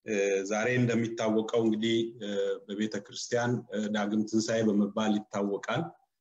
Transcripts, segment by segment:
ዛሬ እንደሚታወቀው እንግዲህ በቤተ ክርስቲያን ዳግም ትንሣኤ በመባል ይታወቃል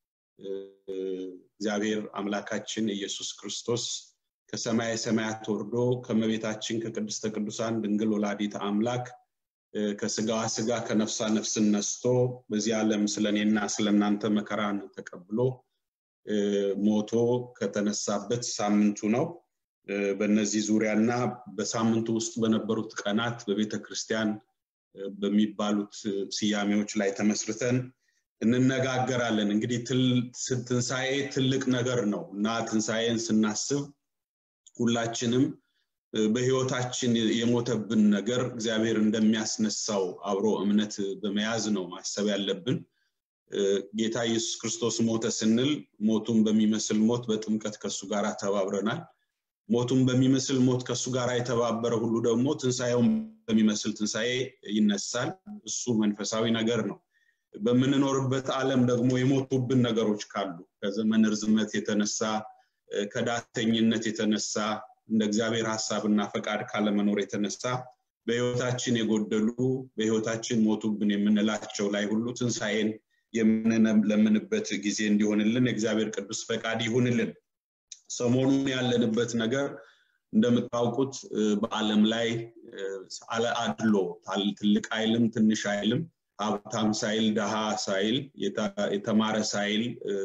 እግዚአብሔር አምላካችን ኢየሱስ ክርስቶስ ከሰማይ ሰማያት ወርዶ ከመቤታችን ከቅድስተ ቅዱሳን ድንግል ወላዲት አምላክ ከስጋዋ ስጋ ከነፍሷ ነፍስን ነስቶ በዚህ ዓለም ስለእኔና ስለእናንተ መከራን ተቀብሎ ሞቶ ከተነሳበት ሳምንቱ ነው በእነዚህ ዙሪያና በሳምንቱ ውስጥ በነበሩት ቀናት በቤተ ክርስቲያን በሚባሉት ስያሜዎች ላይ ተመስርተን እንነጋገራለን እንግዲህ ትንሣኤ ትልቅ ነገር ነው እና ትንሣኤን ስናስብ ሁላችንም በህይወታችን የሞተብን ነገር እግዚአብሔር እንደሚያስነሳው አብሮ እምነት በመያዝ ነው ማሰብ ያለብን ጌታ ኢየሱስ ክርስቶስ ሞተ ስንል ሞቱን በሚመስል ሞት በጥምቀት ከሱ ጋር ተባብረናል ሞቱን በሚመስል ሞት ከሱ ጋር የተባበረ ሁሉ ደግሞ ትንሣኤውን በሚመስል ትንሣኤ ይነሳል እሱ መንፈሳዊ ነገር ነው በምንኖርበት ዓለም ደግሞ የሞቱብን ነገሮች ካሉ ከዘመን ርዝመት የተነሳ ከዳተኝነት የተነሳ እንደ እግዚአብሔር ሀሳብና ፈቃድ ካለመኖር የተነሳ በህይወታችን የጎደሉ በህይወታችን ሞቱብን የምንላቸው ላይ ሁሉ ትንሣኤን የምንለምንበት ጊዜ እንዲሆንልን የእግዚአብሔር ቅዱስ ፈቃድ ይሁንልን ሰሞኑን ያለንበት ነገር እንደምታውቁት በአለም ላይ አድሎ ትልቅ አይልም ትንሽ አይልም ሀብታም ሳይል ደሃ ሳይል የተማረ ሳይል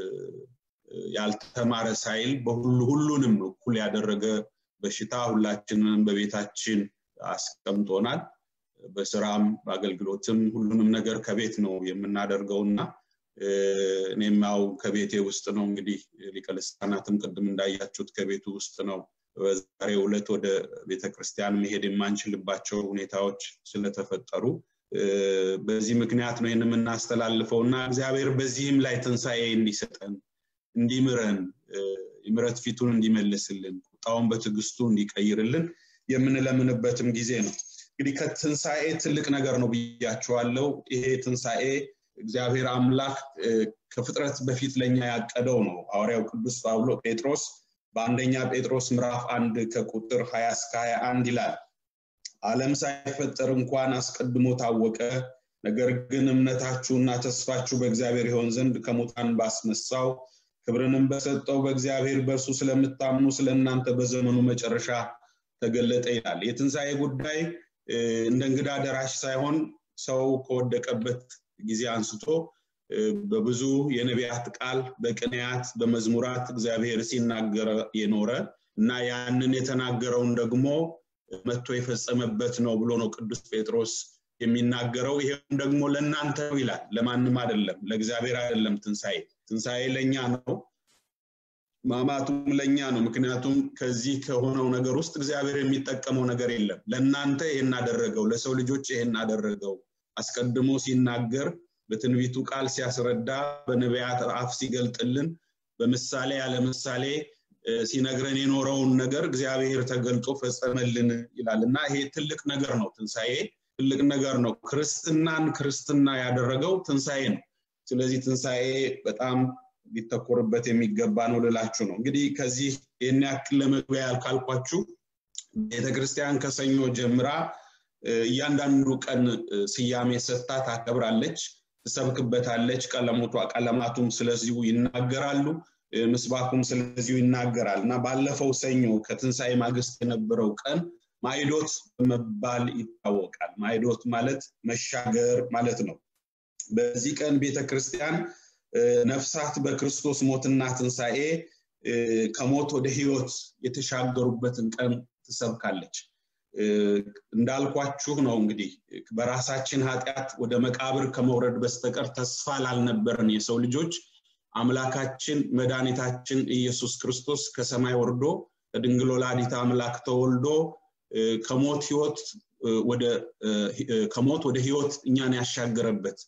ያልተማረ ሳይል በሁሉ ሁሉንም እኩል ያደረገ በሽታ ሁላችንም በቤታችን አስቀምጦናል በስራም በአገልግሎትም ሁሉንም ነገር ከቤት ነው የምናደርገው እና እኔም ያው ከቤቴ ውስጥ ነው እንግዲህ ሊቀልስታናትም ቅድም እንዳያችሁት ከቤቱ ውስጥ ነው በዛሬ ዕለት ወደ ቤተክርስቲያን መሄድ የማንችልባቸው ሁኔታዎች ስለተፈጠሩ በዚህ ምክንያት ነው ይህን የምናስተላልፈው እና እግዚአብሔር በዚህም ላይ ትንሣኤ እንዲሰጠን እንዲምረን የምረት ፊቱን እንዲመልስልን ቁጣውን በትዕግስቱ እንዲቀይርልን የምንለምንበትም ጊዜ ነው እንግዲህ ከትንሣኤ ትልቅ ነገር ነው ብያቸዋለው ይሄ ትንሣኤ እግዚአብሔር አምላክ ከፍጥረት በፊት ለኛ ያቀደው ነው ሐዋርያው ቅዱስ ጳውሎ ጴጥሮስ በአንደኛ ጴጥሮስ ምዕራፍ አንድ ከቁጥር 20 እስከ 21 ይላል ዓለም ሳይፈጠር እንኳን አስቀድሞ ታወቀ ነገር ግን እምነታችሁና ተስፋችሁ በእግዚአብሔር ይሆን ዘንድ ከሙታን ባስነሳው ክብርንም በሰጠው በእግዚአብሔር በእርሱ ስለምታምኑ ስለ እናንተ በዘመኑ መጨረሻ ተገለጠ ይላል የትንሣኤ ጉዳይ እንደ እንግዳ ደራሽ ሳይሆን ሰው ከወደቀበት ጊዜ አንስቶ በብዙ የነቢያት ቃል በቅንያት በመዝሙራት እግዚአብሔር ሲናገር የኖረ እና ያንን የተናገረውን ደግሞ መጥቶ የፈጸመበት ነው ብሎ ነው ቅዱስ ጴጥሮስ የሚናገረው ይሄም ደግሞ ለእናንተ ነው ይላል ለማንም አይደለም ለእግዚአብሔር አይደለም ትንሣኤ ትንሣኤ ለእኛ ነው ማማቱም ለእኛ ነው ምክንያቱም ከዚህ ከሆነው ነገር ውስጥ እግዚአብሔር የሚጠቀመው ነገር የለም ለእናንተ ይሄን አደረገው ለሰው ልጆች ይሄን አደረገው አስቀድሞ ሲናገር በትንቢቱ ቃል ሲያስረዳ በነቢያት አፍ ሲገልጥልን በምሳሌ ያለ ምሳሌ ሲነግረን የኖረውን ነገር እግዚአብሔር ተገልጦ ፈጸመልን ይላል እና ይሄ ትልቅ ነገር ነው ትንሣኤ ትልቅ ነገር ነው ክርስትናን ክርስትና ያደረገው ትንሣኤ ነው ስለዚህ ትንሣኤ በጣም ሊተኮርበት የሚገባ ነው ልላችሁ ነው እንግዲህ ከዚህ ይህን ያክል ለመግቢያ ያልካልኳችሁ ቤተክርስቲያን ከሰኞ ጀምራ እያንዳንዱ ቀን ስያሜ ሰጥታ ታከብራለች ትሰብክበታለች ቀለሞቷ ቀለማቱም ስለዚሁ ይናገራሉ ምስባኩም ስለዚሁ ይናገራል እና ባለፈው ሰኞ ከትንሣኤ ማግስት የነበረው ቀን ማይዶት በመባል ይታወቃል ማይዶት ማለት መሻገር ማለት ነው በዚህ ቀን ቤተክርስቲያን ነፍሳት በክርስቶስ ሞትና ትንሣኤ ከሞት ወደ ህይወት የተሻገሩበትን ቀን ትሰብካለች እንዳልኳችሁ ነው እንግዲህ በራሳችን ኃጢአት ወደ መቃብር ከመውረድ በስተቀር ተስፋ ላልነበረን የሰው ልጆች አምላካችን መድኃኒታችን ኢየሱስ ክርስቶስ ከሰማይ ወርዶ ከድንግል ወላዲት አምላክ ተወልዶ ከሞት ህይወት ወደ ከሞት ወደ ህይወት እኛን ያሻገረበት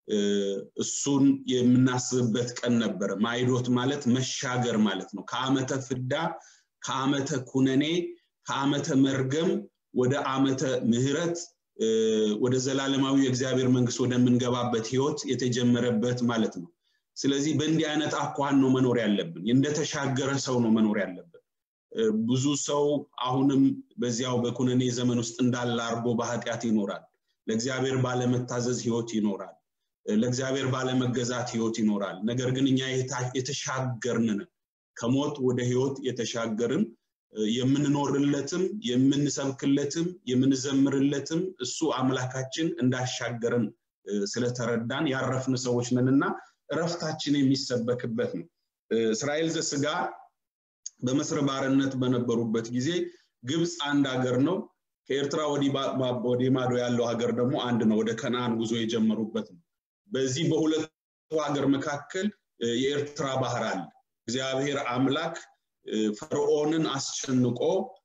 እሱን የምናስብበት ቀን ነበረ ማይዶት ማለት መሻገር ማለት ነው ከአመተ ፍዳ ከአመተ ኩነኔ ከአመተ መርገም ወደ አመተ ምህረት ወደ ዘላለማዊ የእግዚአብሔር መንግስት ወደምንገባበት ህይወት የተጀመረበት ማለት ነው ስለዚህ በእንዲህ አይነት አኳን ነው መኖር ያለብን እንደተሻገረ ሰው ነው መኖር ያለብን ብዙ ሰው አሁንም በዚያው በኩነኔ ዘመን ውስጥ እንዳለ አርጎ በኃጢአት ይኖራል ለእግዚአብሔር ባለመታዘዝ ህይወት ይኖራል ለእግዚአብሔር ባለመገዛት ህይወት ይኖራል ነገር ግን እኛ የተሻገርን ከሞት ወደ ህይወት የተሻገርን የምንኖርለትም የምንሰብክለትም የምንዘምርለትም እሱ አምላካችን እንዳሻገርን ስለተረዳን ያረፍን ሰዎች ነንና እረፍታችን የሚሰበክበት ነው እስራኤል ዘስጋ በመስረ ባርነት በነበሩበት ጊዜ ግብፅ አንድ ሀገር ነው ከኤርትራ ወዲህ ማዶ ያለው ሀገር ደግሞ አንድ ነው ወደ ከነአን ጉዞ የጀመሩበት ነው በዚህ በሁለቱ ሀገር መካከል የኤርትራ ባህር አለ እግዚአብሔር አምላክ ፈርዖንን አስጨንቆ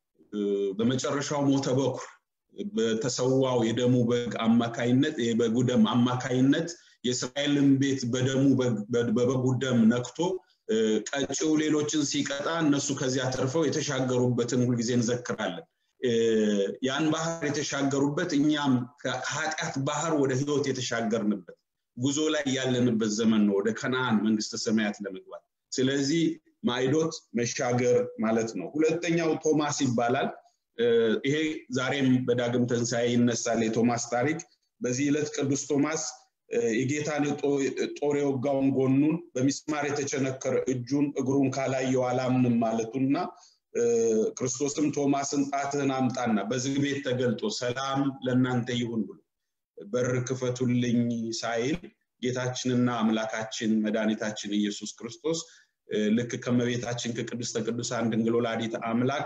በመጨረሻው ሞተ በኩር በተሰዋው የደሙ በግ አማካይነት የበጉ ደም አማካይነት የእስራኤልን ቤት በደሙ በበጉ ደም ነክቶ ቀጭው ሌሎችን ሲቀጣ እነሱ ከዚያ ተርፈው የተሻገሩበትን ሁልጊዜ እንዘክራለን ያን ባህር የተሻገሩበት እኛም ከኃጢአት ባህር ወደ ህይወት የተሻገርንበት ጉዞ ላይ ያለንበት ዘመን ነው ወደ ከነአን መንግስተ ሰማያት ለመግባት ስለዚህ ማይዶት መሻገር ማለት ነው ሁለተኛው ቶማስ ይባላል ይሄ ዛሬም በዳግም ትንሣኤ ይነሳል የቶማስ ታሪክ በዚህ ዕለት ቅዱስ ቶማስ የጌታን ጦር የወጋውን ጎኑን በሚስማር የተቸነከረ እጁን እግሩን ካላየው አላምንም ማለቱና ክርስቶስም ቶማስን ጣትህን አምጣና በዝግ ቤት ተገልጦ ሰላም ለእናንተ ይሁን ብሎ በር ክፈቱልኝ ሳይል ጌታችንና አምላካችን መድኃኒታችን ኢየሱስ ክርስቶስ ልክ ከመቤታችን ከቅድስተ ቅዱሳን ድንግል ወላዲት አምላክ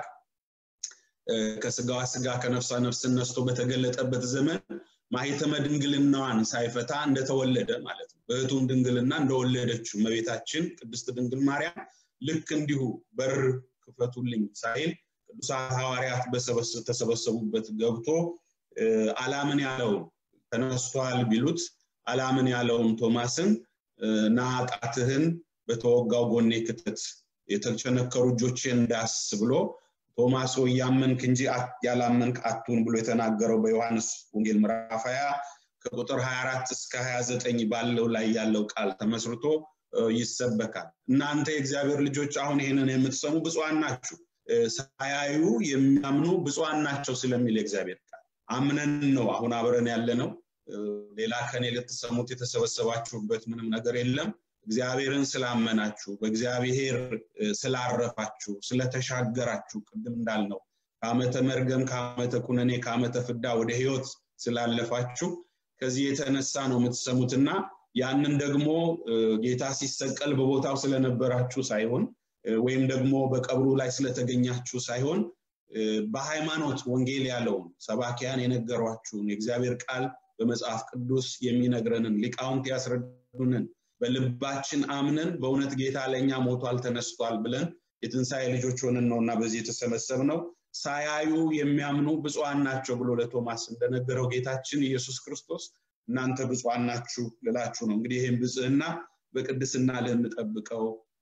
ከስጋዋ ስጋ ከነፍሷ ነፍስ ነስቶ በተገለጠበት ዘመን ማህተመ ድንግልናዋን ሳይፈታ እንደተወለደ ማለት ነው በእህቱም ድንግልና እንደወለደችው መቤታችን ቅድስት ድንግል ማርያም ልክ እንዲሁ በር ክፈቱልኝ ሳይል ቅዱሳት ሐዋርያት ተሰበሰቡበት ገብቶ አላምን ያለውን ተነስቷል ቢሉት አላምን ያለውን ቶማስን ና ጣትህን በተወጋው ጎኔ ክተት የተቸነከሩ እጆቼን እንዳስ ብሎ ቶማስ ሆይ ያመንክ እንጂ ያላመንክ አቱን ብሎ የተናገረው በዮሐንስ ወንጌል ምዕራፍ 20 ከቁጥር 24 እስከ 29 ባለው ላይ ያለው ቃል ተመስርቶ ይሰበካል እናንተ የእግዚአብሔር ልጆች አሁን ይህንን የምትሰሙ ብፁዓን ናችሁ ሳያዩ የሚያምኑ ብፁዓን ናቸው ስለሚል የእግዚአብሔር ቃል አምነን ነው አሁን አብረን ያለ ነው ሌላ ከኔ ልትሰሙት የተሰበሰባችሁበት ምንም ነገር የለም እግዚአብሔርን ስላመናችሁ በእግዚአብሔር ስላረፋችሁ ስለተሻገራችሁ ቅድም እንዳልነው ከአመተ መርገም ከአመተ ኩነኔ ከአመተ ፍዳ ወደ ህይወት ስላለፋችሁ ከዚህ የተነሳ ነው የምትሰሙትና ያንን ደግሞ ጌታ ሲሰቀል በቦታው ስለነበራችሁ ሳይሆን ወይም ደግሞ በቀብሩ ላይ ስለተገኛችሁ ሳይሆን በሃይማኖት ወንጌል ያለውን ሰባኪያን የነገሯችሁን የእግዚአብሔር ቃል በመጽሐፍ ቅዱስ የሚነግረንን ሊቃውንት ያስረዱንን በልባችን አምነን በእውነት ጌታ ለእኛ ሞቷል ተነስቷል ብለን የትንሣኤ ልጆች ሆንን ነው እና በዚህ የተሰበሰብ ነው ሳያዩ የሚያምኑ ብፁዓን ናቸው ብሎ ለቶማስ እንደነገረው ጌታችን ኢየሱስ ክርስቶስ እናንተ ብፁዓን ናችሁ ልላችሁ ነው እንግዲህ ይህም ብጽህና በቅድስና ልንጠብቀው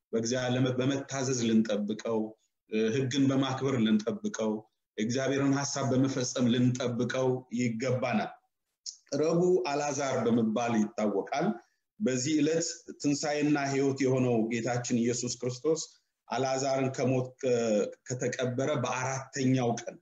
በመታዘዝ ልንጠብቀው ህግን በማክበር ልንጠብቀው እግዚአብሔርን ሀሳብ በመፈጸም ልንጠብቀው ይገባናል ረቡ አላዛር በመባል ይታወቃል በዚህ ዕለት ትንሣኤና ህይወት የሆነው ጌታችን ኢየሱስ ክርስቶስ አላዛርን ከሞት ከተቀበረ በአራተኛው ቀን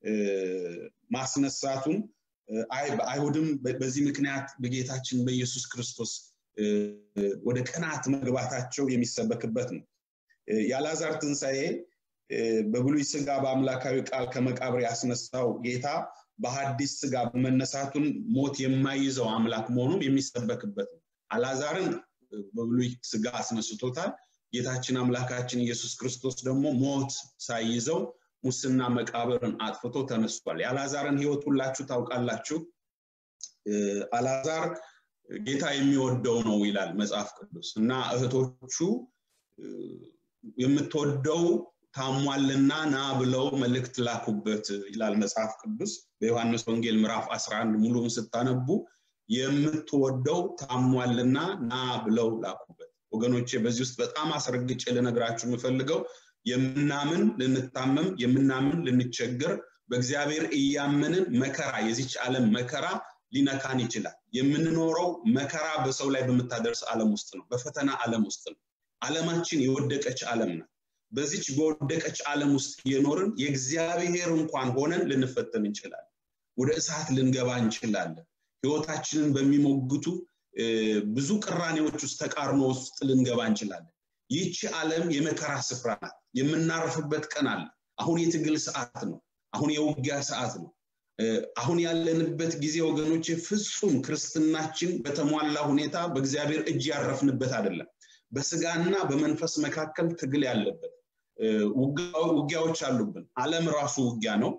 ማስነሳቱን አይሁድም በዚህ ምክንያት በጌታችን በኢየሱስ ክርስቶስ ወደ ቀናት መግባታቸው የሚሰበክበት ነው የአላዛር ትንሣኤ በብሉይ ስጋ በአምላካዊ ቃል ከመቃብር ያስነሳው ጌታ በሀዲስ ስጋ መነሳቱን ሞት የማይዘው አምላክ መሆኑን የሚሰበክበት ነው አላዛርን በብሉይ ስጋ አስነስቶታል ጌታችን አምላካችን ኢየሱስ ክርስቶስ ደግሞ ሞት ሳይይዘው ሙስና መቃብርን አጥፍቶ ተነስቷል የአላዛርን ህይወት ሁላችሁ ታውቃላችሁ አላዛር ጌታ የሚወደው ነው ይላል መጽሐፍ ቅዱስ እና እህቶቹ የምትወደው ታሟልና ና ብለው መልእክት ላኩበት ይላል መጽሐፍ ቅዱስ በዮሐንስ ወንጌል ምዕራፍ 11 ሙሉም ስታነቡ የምትወደው ታሟልና ና ብለው ላኩበት ወገኖቼ በዚህ ውስጥ በጣም አስረግጬ ልነግራችሁ የምፈልገው የምናምን ልንታመም የምናምን ልንቸገር በእግዚአብሔር እያመንን መከራ የዚች ዓለም መከራ ሊነካን ይችላል የምንኖረው መከራ በሰው ላይ በምታደርስ ዓለም ውስጥ ነው በፈተና ዓለም ውስጥ ነው ዓለማችን የወደቀች ዓለም ናት በዚች በወደቀች ዓለም ውስጥ የኖርን የእግዚአብሔር እንኳን ሆነን ልንፈተን እንችላለን ወደ እሳት ልንገባ እንችላለን ህይወታችንን በሚሞግቱ ብዙ ቅራኔዎች ውስጥ ተቃርኖ ውስጥ ልንገባ እንችላለን ይህቺ ዓለም የመከራ ስፍራ ናት የምናርፍበት ቀን አለ አሁን የትግል ሰዓት ነው አሁን የውጊያ ሰዓት ነው አሁን ያለንበት ጊዜ ወገኖች ፍጹም ክርስትናችን በተሟላ ሁኔታ በእግዚአብሔር እጅ ያረፍንበት አይደለም በስጋና በመንፈስ መካከል ትግል ያለበት ውጊያዎች አሉብን አለም ራሱ ውጊያ ነው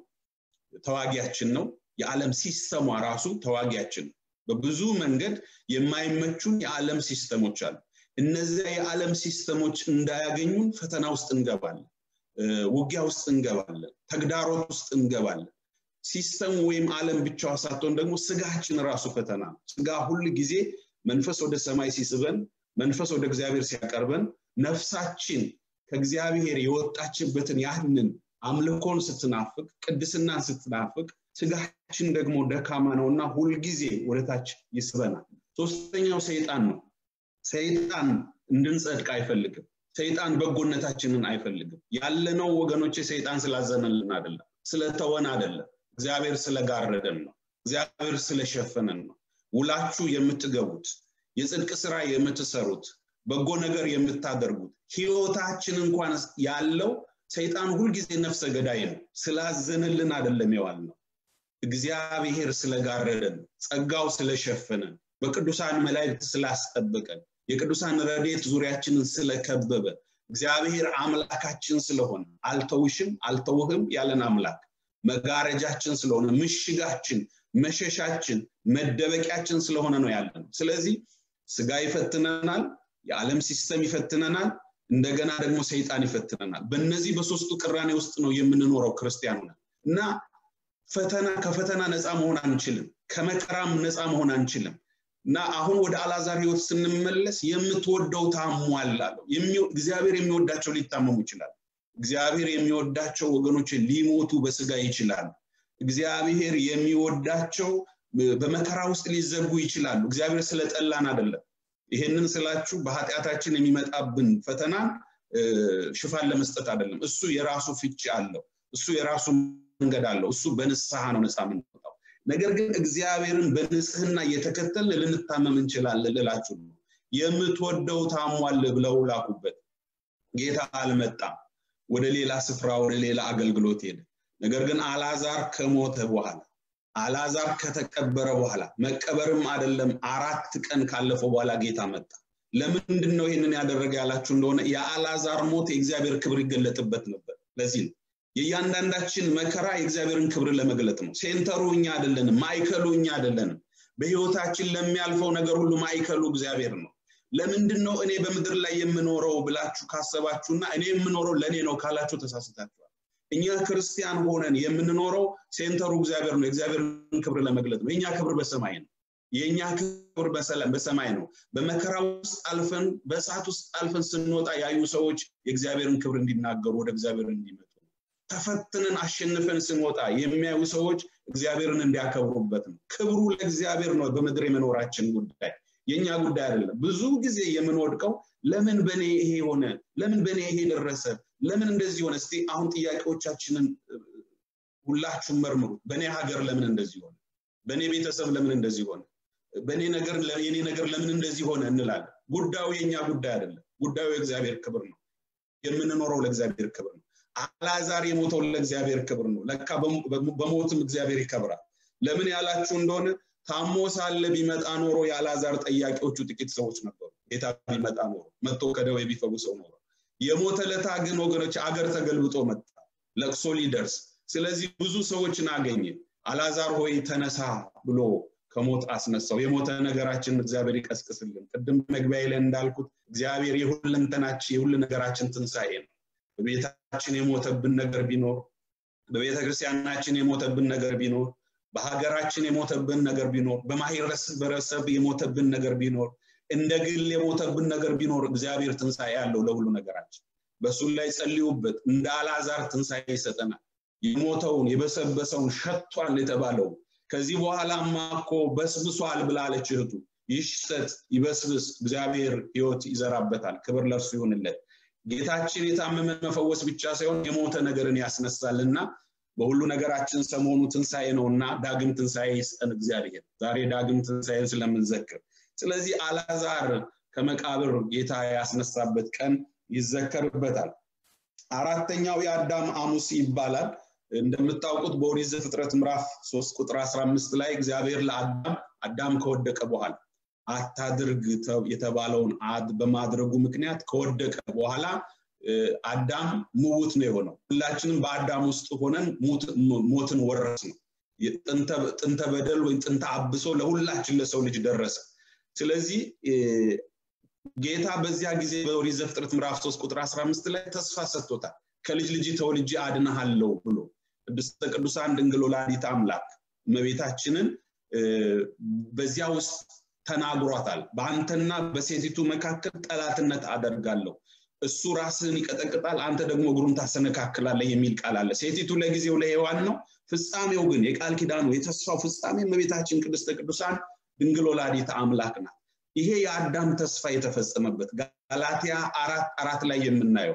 ተዋጊያችን ነው የዓለም ሲስተሟ ራሱ ተዋጊያችን ነው በብዙ መንገድ የማይመቹን የዓለም ሲስተሞች አሉ እነዚያ የዓለም ሲስተሞች እንዳያገኙን ፈተና ውስጥ እንገባለን ውጊያ ውስጥ እንገባለን ተግዳሮት ውስጥ እንገባለን ሲስተም ወይም ዓለም ብቻዋ ሳትሆን ደግሞ ስጋችን ራሱ ፈተና ነው ስጋ ሁል ጊዜ መንፈስ ወደ ሰማይ ሲስበን መንፈስ ወደ እግዚአብሔር ሲያቀርበን ነፍሳችን ከእግዚአብሔር የወጣችበትን ያህንን አምልኮን ስትናፍቅ ቅድስናን ስትናፍቅ ስጋችን ደግሞ ደካማ ነውና ሁልጊዜ ወደታች ይስበናል ሶስተኛው ሰይጣን ነው ሰይጣን እንድንጸድቅ አይፈልግም ሰይጣን በጎነታችንን አይፈልግም ያለነው ወገኖቼ ሰይጣን ስላዘነልን አይደለም ስለተወን አይደለም እግዚአብሔር ስለጋረደን ነው እግዚአብሔር ስለሸፈነን ነው ውላችሁ የምትገቡት የጽድቅ ስራ የምትሰሩት በጎ ነገር የምታደርጉት ህይወታችን እንኳን ያለው ሰይጣን ሁልጊዜ ነፍሰ ገዳይ ነው ስላዘነልን አይደለም የዋል ነው እግዚአብሔር ስለጋረደን ጸጋው ስለሸፈነን በቅዱሳን መላእክት ስላስጠበቀን የቅዱሳን ረዴት ዙሪያችንን ስለከበበ እግዚአብሔር አምላካችን ስለሆነ አልተውሽም አልተውህም ያለን አምላክ መጋረጃችን ስለሆነ ምሽጋችን መሸሻችን መደበቂያችን ስለሆነ ነው ያለ ነው ስለዚህ ስጋ ይፈትነናል የዓለም ሲስተም ይፈትነናል እንደገና ደግሞ ሰይጣን ይፈትነናል በእነዚህ በሶስቱ ቅራኔ ውስጥ ነው የምንኖረው ክርስቲያን እና ፈተና ከፈተና ነፃ መሆን አንችልም ከመከራም ነፃ መሆን አንችልም እና አሁን ወደ አላዛር ህይወት ስንመለስ የምትወደው ታሟል አለው እግዚአብሔር የሚወዳቸው ሊታመሙ ይችላል እግዚአብሔር የሚወዳቸው ወገኖች ሊሞቱ በስጋ ይችላሉ እግዚአብሔር የሚወዳቸው በመከራ ውስጥ ሊዘጉ ይችላሉ እግዚአብሔር ስለጠላን አይደለም ይሄንን ስላችሁ በኃጢአታችን የሚመጣብን ፈተና ሽፋን ለመስጠት አይደለም እሱ የራሱ ፍቺ አለው እሱ የራሱ መንገድ አለው እሱ በንስሐ ነው ነፃ የምንወጣው ነገር ግን እግዚአብሔርን በንጽህና እየተከተል ልንታመም እንችላለን ልላችሁ ነው የምትወደው ታሟል ብለው ላኩበት ጌታ አልመጣም ወደ ሌላ ስፍራ ወደ ሌላ አገልግሎት ሄደ ነገር ግን አላዛር ከሞተ በኋላ አላዛር ከተቀበረ በኋላ መቀበርም አይደለም አራት ቀን ካለፈው በኋላ ጌታ መጣ ለምንድን ነው ይህንን ያደረገ ያላችሁ እንደሆነ የአላዛር ሞት የእግዚአብሔር ክብር ይገለጥበት ነበር ለዚህ ነው የእያንዳንዳችን መከራ የእግዚአብሔርን ክብር ለመግለጥ ነው ሴንተሩ እኛ አይደለንም ማይከሉ እኛ አይደለንም በህይወታችን ለሚያልፈው ነገር ሁሉ ማይከሉ እግዚአብሔር ነው ለምንድን ነው እኔ በምድር ላይ የምኖረው ብላችሁ ካሰባችሁና እኔ የምኖረው ለእኔ ነው ካላችሁ ተሳስታችኋል እኛ ክርስቲያን ሆነን የምንኖረው ሴንተሩ እግዚአብሔር ነው የእግዚአብሔርን ክብር ለመግለጥ ነው የእኛ ክብር በሰማይ ነው የእኛ ክብር በሰማይ ነው በመከራ ውስጥ አልፈን በእሳት ውስጥ አልፈን ስንወጣ ያዩ ሰዎች የእግዚአብሔርን ክብር እንዲናገሩ ወደ እግዚአብሔር እንዲመጡ ተፈትነን አሸንፈን ስንወጣ የሚያዩ ሰዎች እግዚአብሔርን እንዲያከብሩበት ነው ክብሩ ለእግዚአብሔር ነው በምድር የመኖራችን ጉዳይ የኛ ጉዳይ አይደለም ብዙ ጊዜ የምንወድቀው ለምን በእኔ ይሄ ሆነ ለምን በእኔ ይሄ ደረሰ ለምን እንደዚህ ሆነ እስቲ አሁን ጥያቄዎቻችንን ሁላችሁም መርምሩት በእኔ ሀገር ለምን እንደዚህ ሆነ በእኔ ቤተሰብ ለምን እንደዚህ ሆነ በእኔ ነገር የኔ ነገር ለምን እንደዚህ ሆነ እንላለን ጉዳዩ የኛ ጉዳይ አይደለም ጉዳዩ የእግዚአብሔር ክብር ነው የምንኖረው ለእግዚአብሔር ክብር ነው አላዛር የሞተው ለእግዚአብሔር ክብር ነው ለካ በሞትም እግዚአብሔር ይከብራል ለምን ያላችሁ እንደሆነ ታሞ ሳለ ቢመጣ ኖሮ የአላዛር ጠያቂዎቹ ጥቂት ሰዎች ነበሩ ጌታ ቢመጣ ኖሮ መጥቶ ከደዌ ቢፈውሰው ኖሮ የሞተ ለታ ግን ወገኖች አገር ተገልብጦ መጣ ለቅሶ ሊደርስ ስለዚህ ብዙ ሰዎችን አገኘ አላዛር ሆይ ተነሳ ብሎ ከሞት አስነሳው የሞተ ነገራችን እግዚአብሔር ይቀስቅስልን ቅድም መግቢያ ላይ እንዳልኩት እግዚአብሔር የሁለንተናችን የሁሉ ነገራችን ትንሣኤ ነው በቤታችን የሞተብን ነገር ቢኖር በቤተ ክርስቲያናችን የሞተብን ነገር ቢኖር በሀገራችን የሞተብን ነገር ቢኖር በማህበረሰብ የሞተብን ነገር ቢኖር እንደ ግል የሞተብን ነገር ቢኖር እግዚአብሔር ትንሣኤ ያለው ለሁሉ ነገራችን በእሱ ላይ ጸልዩበት እንደ አላዛር ትንሣኤ ይሰጠናል የሞተውን የበሰበሰውን ሸቷል የተባለው ከዚህ በኋላማ እኮ በስብሷል ብላለች እህቱ ይሽሰት ይበስብስ እግዚአብሔር ህይወት ይዘራበታል ክብር ለእርሱ ይሁንለት ጌታችን የታመመን መፈወስ ብቻ ሳይሆን የሞተ ነገርን ያስነሳልና በሁሉ ነገራችን ሰሞኑ ትንሣኤ ነውና ዳግም ትንሣኤ ይስጠን እግዚአብሔር ዛሬ ዳግም ትንሣኤን ስለምንዘክር ስለዚህ አላዛር ከመቃብር ጌታ ያስነሳበት ቀን ይዘከርበታል አራተኛው የአዳም አሙስ ይባላል እንደምታውቁት በኦሪት ዘፍጥረት ምዕራፍ 3 ቁጥር 15 ላይ እግዚአብሔር ለአዳም አዳም ከወደቀ በኋላ አታድርግ የተባለውን አድ በማድረጉ ምክንያት ከወደቀ በኋላ አዳም ምውት ነው የሆነው ሁላችንም በአዳም ውስጥ ሆነን ሞትን ወረስ ነው ጥንተ በደል ወይም ጥንተ አብሶ ለሁላችን ለሰው ልጅ ደረሰ ስለዚህ ጌታ በዚያ ጊዜ በኦሪት ዘፍጥረት ምዕራፍ 3 ቁጥር 15 ላይ ተስፋ ሰጥቶታል ከልጅ ልጅ ተወልጄ አድናሃለሁ ብሎ ቅድስተ ቅዱሳን ድንግል ወላዲት አምላክ እመቤታችንን በዚያ ውስጥ ተናግሯታል በአንተና በሴቲቱ መካከል ጠላትነት አደርጋለሁ እሱ ራስህን ይቀጠቅጣል አንተ ደግሞ እግሩን ታሰነካክላለህ የሚል ቃል አለ ሴቲቱ ለጊዜው ለሔዋን ነው ፍጻሜው ግን የቃል ኪዳኑ የተስፋው ፍጻሜ እመቤታችን ቅድስተ ቅዱሳን ድንግል ወላዲት አምላክ ናት ይሄ የአዳም ተስፋ የተፈጸመበት ጋላትያ አራት አራት ላይ የምናየው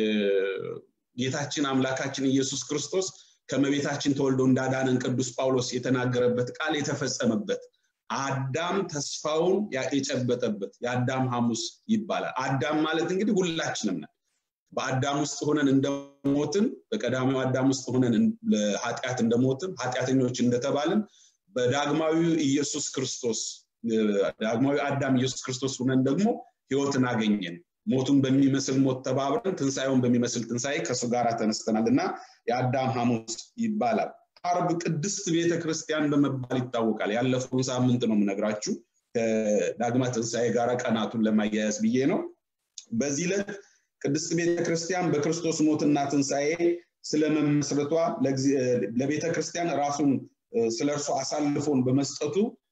ጌታችን አምላካችን ኢየሱስ ክርስቶስ ከመቤታችን ተወልዶ እንዳዳነን ቅዱስ ጳውሎስ የተናገረበት ቃል የተፈጸመበት አዳም ተስፋውን የጨበጠበት የአዳም ሐሙስ ይባላል አዳም ማለት እንግዲህ ሁላችንም ነን በአዳም ውስጥ ሆነን እንደሞትን በቀዳሚው አዳም ውስጥ ሆነን ለኃጢአት እንደሞትን ኃጢአተኞች እንደተባልን በዳግማዊ ኢየሱስ ክርስቶስ ዳግማዊ አዳም ኢየሱስ ክርስቶስ ሁነን ደግሞ ህይወትን አገኘን ሞቱን በሚመስል ሞት ተባብረን ትንሣኤውን በሚመስል ትንሣኤ ከእሱ ጋር ተነስተናል እና የአዳም ሐሙስ ይባላል አርብ ቅድስት ቤተ ክርስቲያን በመባል ይታወቃል ያለፈውን ሳምንት ነው የምነግራችሁ ከዳግማ ትንሣኤ ጋር ቀናቱን ለማያያዝ ብዬ ነው በዚህ ዕለት ቅድስት ቤተ ክርስቲያን በክርስቶስ ሞትና ትንሣኤ ስለመመስረቷ ለቤተ ክርስቲያን ራሱን ስለ እርሱ አሳልፎን በመስጠቱ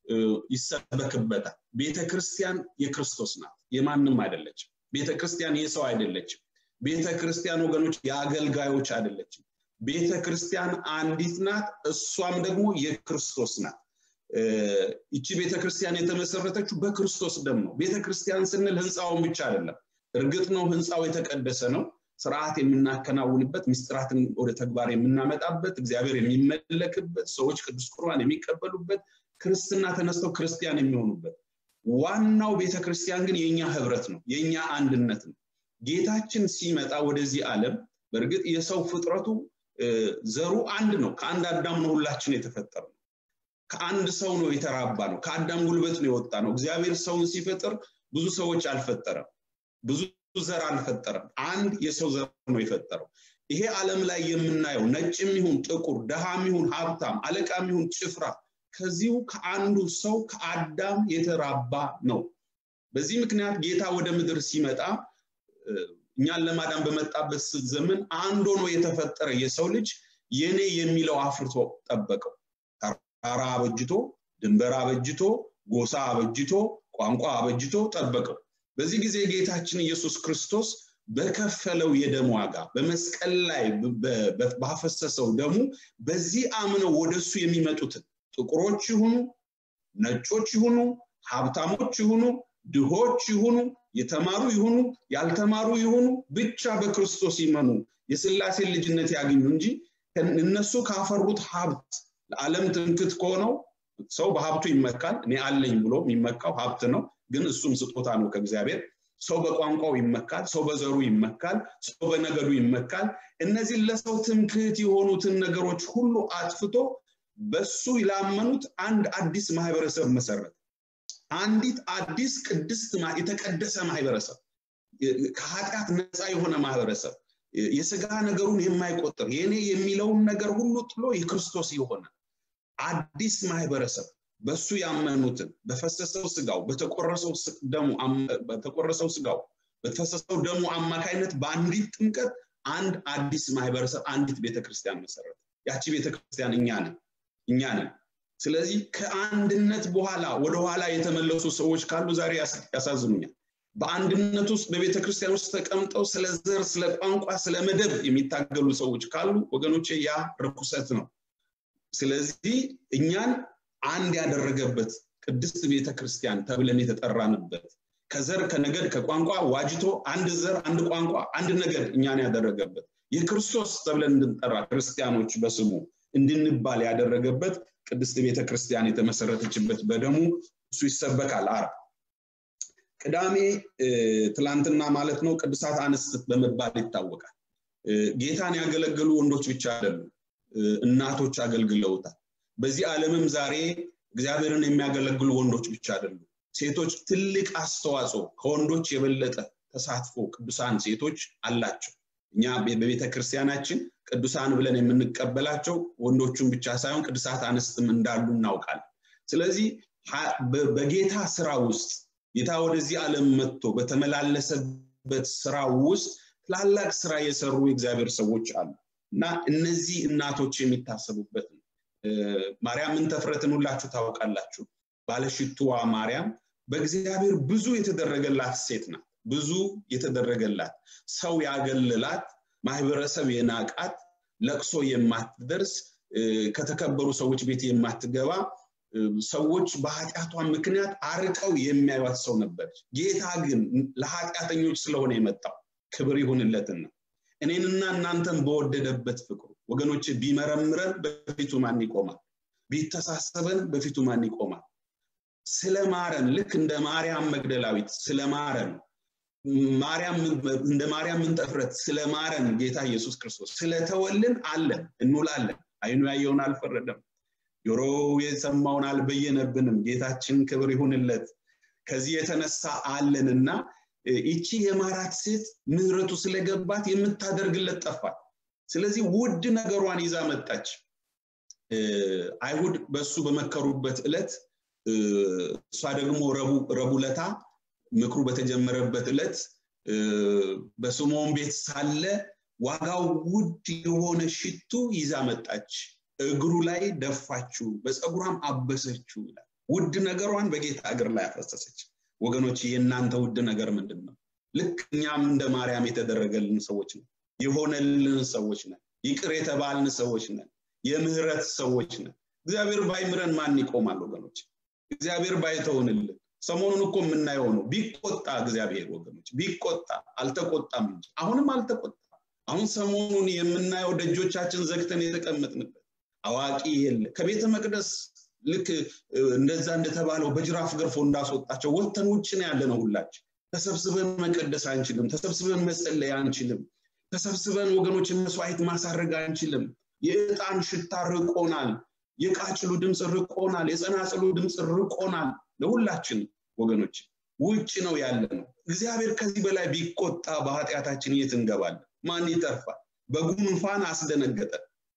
ይሰበክበታል ቤተ ክርስቲያን የክርስቶስ ናት የማንም አይደለችም ቤተ ክርስቲያን የሰው አይደለችም ቤተ ክርስቲያን ወገኖች የአገልጋዮች አይደለችም ቤተ ክርስቲያን አንዲት ናት እሷም ደግሞ የክርስቶስ ናት ይቺ ቤተ ክርስቲያን የተመሰረተችው በክርስቶስ ደም ነው ቤተ ክርስቲያን ስንል ህንፃውን ብቻ አይደለም እርግጥ ነው ህንፃው የተቀደሰ ነው ስርዓት የምናከናውንበት ምስጢራትን ወደ ተግባር የምናመጣበት እግዚአብሔር የሚመለክበት ሰዎች ቅዱስ ቁርባን የሚቀበሉበት ክርስትና ተነስተው ክርስቲያን የሚሆኑበት ዋናው ቤተክርስቲያን ግን የኛ ህብረት ነው የኛ አንድነት ነው ጌታችን ሲመጣ ወደዚህ ዓለም በእርግጥ የሰው ፍጥረቱ ዘሩ አንድ ነው ከአንድ አዳም ነው ሁላችን የተፈጠረ ነው ከአንድ ሰው ነው የተራባ ነው ከአዳም ጉልበት ነው የወጣ ነው እግዚአብሔር ሰውን ሲፈጥር ብዙ ሰዎች አልፈጠረም ብዙ ዘር አልፈጠረም አንድ የሰው ዘር ነው የፈጠረው ይሄ ዓለም ላይ የምናየው ነጭም ይሁን ጥቁር ደሃም ይሁን ሀብታም አለቃም ይሁን ጭፍራ ከዚሁ ከአንዱ ሰው ከአዳም የተራባ ነው በዚህ ምክንያት ጌታ ወደ ምድር ሲመጣ እኛን ለማዳን በመጣበት ዘመን አንድ ሆኖ የተፈጠረ የሰው ልጅ የኔ የሚለው አፍርቶ ጠበቀው ተራራ አበጅቶ ድንበር አበጅቶ ጎሳ አበጅቶ ቋንቋ አበጅቶ ጠበቀው በዚህ ጊዜ ጌታችን ኢየሱስ ክርስቶስ በከፈለው የደም ዋጋ በመስቀል ላይ ባፈሰሰው ደሙ በዚህ አምነው ወደሱ የሚመጡትን ጥቁሮች ይሁኑ ነጮች ይሁኑ ሀብታሞች ይሁኑ ድሆች ይሁኑ የተማሩ ይሁኑ ያልተማሩ ይሁኑ ብቻ በክርስቶስ ይመኑ የስላሴን ልጅነት ያገኙ እንጂ እነሱ ካፈሩት ሀብት ለዓለም ትምክት ከሆነው ሰው በሀብቱ ይመካል እኔ አለኝ ብሎ የሚመካው ሀብት ነው ግን እሱም ስጦታ ነው ከእግዚአብሔር ሰው በቋንቋው ይመካል ሰው በዘሩ ይመካል ሰው በነገዱ ይመካል እነዚህ ለሰው ትምክህት የሆኑትን ነገሮች ሁሉ አጥፍቶ በሱ ላመኑት አንድ አዲስ ማህበረሰብ መሰረት አንዲት አዲስ ቅድስት የተቀደሰ ማህበረሰብ ከኃጢአት ነፃ የሆነ ማህበረሰብ የስጋ ነገሩን የማይቆጥር የኔ የሚለውን ነገር ሁሉ ጥሎ የክርስቶስ የሆነ አዲስ ማህበረሰብ በሱ ያመኑትን በፈሰሰው ስጋው በተቆረሰው ስጋው በተፈሰሰው ደሙ አማካይነት በአንዲት ጥምቀት አንድ አዲስ ማህበረሰብ አንዲት ቤተክርስቲያን መሰረት ያቺ ቤተክርስቲያን እኛ ነን እኛ ነን ስለዚህ ከአንድነት በኋላ ወደኋላ የተመለሱ ሰዎች ካሉ ዛሬ ያሳዝኑኛል በአንድነት ውስጥ በቤተ ክርስቲያን ውስጥ ተቀምጠው ስለ ዘር ስለ ቋንቋ ስለ መደብ የሚታገሉ ሰዎች ካሉ ወገኖቼ ያ ርኩሰት ነው ስለዚህ እኛን አንድ ያደረገበት ቅድስት ቤተ ክርስቲያን ተብለን የተጠራንበት ከዘር ከነገድ ከቋንቋ ዋጅቶ አንድ ዘር አንድ ቋንቋ አንድ ነገድ እኛን ያደረገበት የክርስቶስ ተብለን እንድንጠራ ክርስቲያኖች በስሙ እንድንባል ያደረገበት ቅድስት ቤተ ክርስቲያን የተመሰረተችበት በደሙ እሱ ይሰበካል አርብ ቅዳሜ ትላንትና ማለት ነው ቅዱሳት አንስት በመባል ይታወቃል ጌታን ያገለገሉ ወንዶች ብቻ አይደሉም እናቶች አገልግለውታል በዚህ ዓለምም ዛሬ እግዚአብሔርን የሚያገለግሉ ወንዶች ብቻ አይደሉም ሴቶች ትልቅ አስተዋጽኦ ከወንዶች የበለጠ ተሳትፎ ቅዱሳን ሴቶች አላቸው እኛ በቤተ ክርስቲያናችን ቅዱሳን ብለን የምንቀበላቸው ወንዶቹን ብቻ ሳይሆን ቅዱሳት አንስትም እንዳሉ እናውቃለን ስለዚህ በጌታ ስራ ውስጥ ጌታ ወደዚህ ዓለም መጥቶ በተመላለሰበት ስራ ውስጥ ትላላቅ ስራ የሰሩ የእግዚአብሔር ሰዎች አሉ እና እነዚህ እናቶች የሚታሰቡበት ነው ማርያምን ተፍረትን ሁላችሁ ታውቃላችሁ ባለሽቱዋ ማርያም በእግዚአብሔር ብዙ የተደረገላት ሴት ናት ብዙ የተደረገላት ሰው ያገልላት ማህበረሰብ የናቃት ለቅሶ የማትደርስ ከተከበሩ ሰዎች ቤት የማትገባ ሰዎች በኃጢአቷ ምክንያት አርቀው የሚያዩት ሰው ነበረች ጌታ ግን ለኃጢአተኞች ስለሆነ የመጣው ክብር ይሁንለትና እኔንና እናንተን በወደደበት ፍቅሩ ወገኖች ቢመረምረን በፊቱ ማን ይቆማል ቢተሳሰበን በፊቱ ማን ይቆማል ስለማረን ልክ እንደ ማርያም መግደላዊት ስለማረን ማርያም እንደ ማርያም ምንጠፍረት ስለማረን ጌታ ኢየሱስ ክርስቶስ ስለተወልን አለን እንውላለን አይኑ ያየውን አልፈረደም ጆሮ የሰማውን አልበየነብንም ጌታችን ክብር ይሁንለት ከዚህ የተነሳ አለንና ይቺ የማራት ሴት ምህረቱ ስለገባት የምታደርግለት ጠፋት ስለዚህ ውድ ነገሯን ይዛ መጣች አይሁድ በሱ በመከሩበት ዕለት እሷ ደግሞ ረቡለታ ምክሩ በተጀመረበት ዕለት በስምዖን ቤት ሳለ ዋጋው ውድ የሆነ ሽቱ ይዛ መጣች እግሩ ላይ ደፋችው በፀጉሯም አበሰችው ይላል ውድ ነገሯን በጌታ እግር ላይ አፈሰሰች ወገኖች የእናንተ ውድ ነገር ምንድን ነው ልክ እኛም እንደ ማርያም የተደረገልን ሰዎች ነን የሆነልን ሰዎች ነን ይቅር የተባልን ሰዎች ነን የምህረት ሰዎች ነን እግዚአብሔር ባይምረን ማን ይቆማል ወገኖች እግዚአብሔር ባይተውንልን ሰሞኑን እኮ የምናየው ነው ቢቆጣ እግዚአብሔር ወገኖች ቢቆጣ አልተቆጣም እንጂ አሁንም አልተቆጣ አሁን ሰሞኑን የምናየው ደጆቻችን ዘግተን የተቀመጥንበት አዋቂ የለ ከቤተ መቅደስ ልክ እንደዛ እንደተባለው በጅራፍ ገርፎ እንዳስወጣቸው ወተን ውጭ ነው ያለ ነው ሁላችን ተሰብስበን መቀደስ አንችልም ተሰብስበን መጸለይ አንችልም ተሰብስበን ወገኖች መስዋዕት ማሳረግ አንችልም የእጣን ሽታ ርቆናል የቃጭሉ ድምፅ ርቆናል የጸናጽሉ ድምፅ ርቆናል ለሁላችን ወገኖች ውጭ ነው ያለ ነው እግዚአብሔር ከዚህ በላይ ቢቆጣ በኃጢአታችን የት እንገባለን ማን ይተርፋል በጉንፋን አስደነገጠ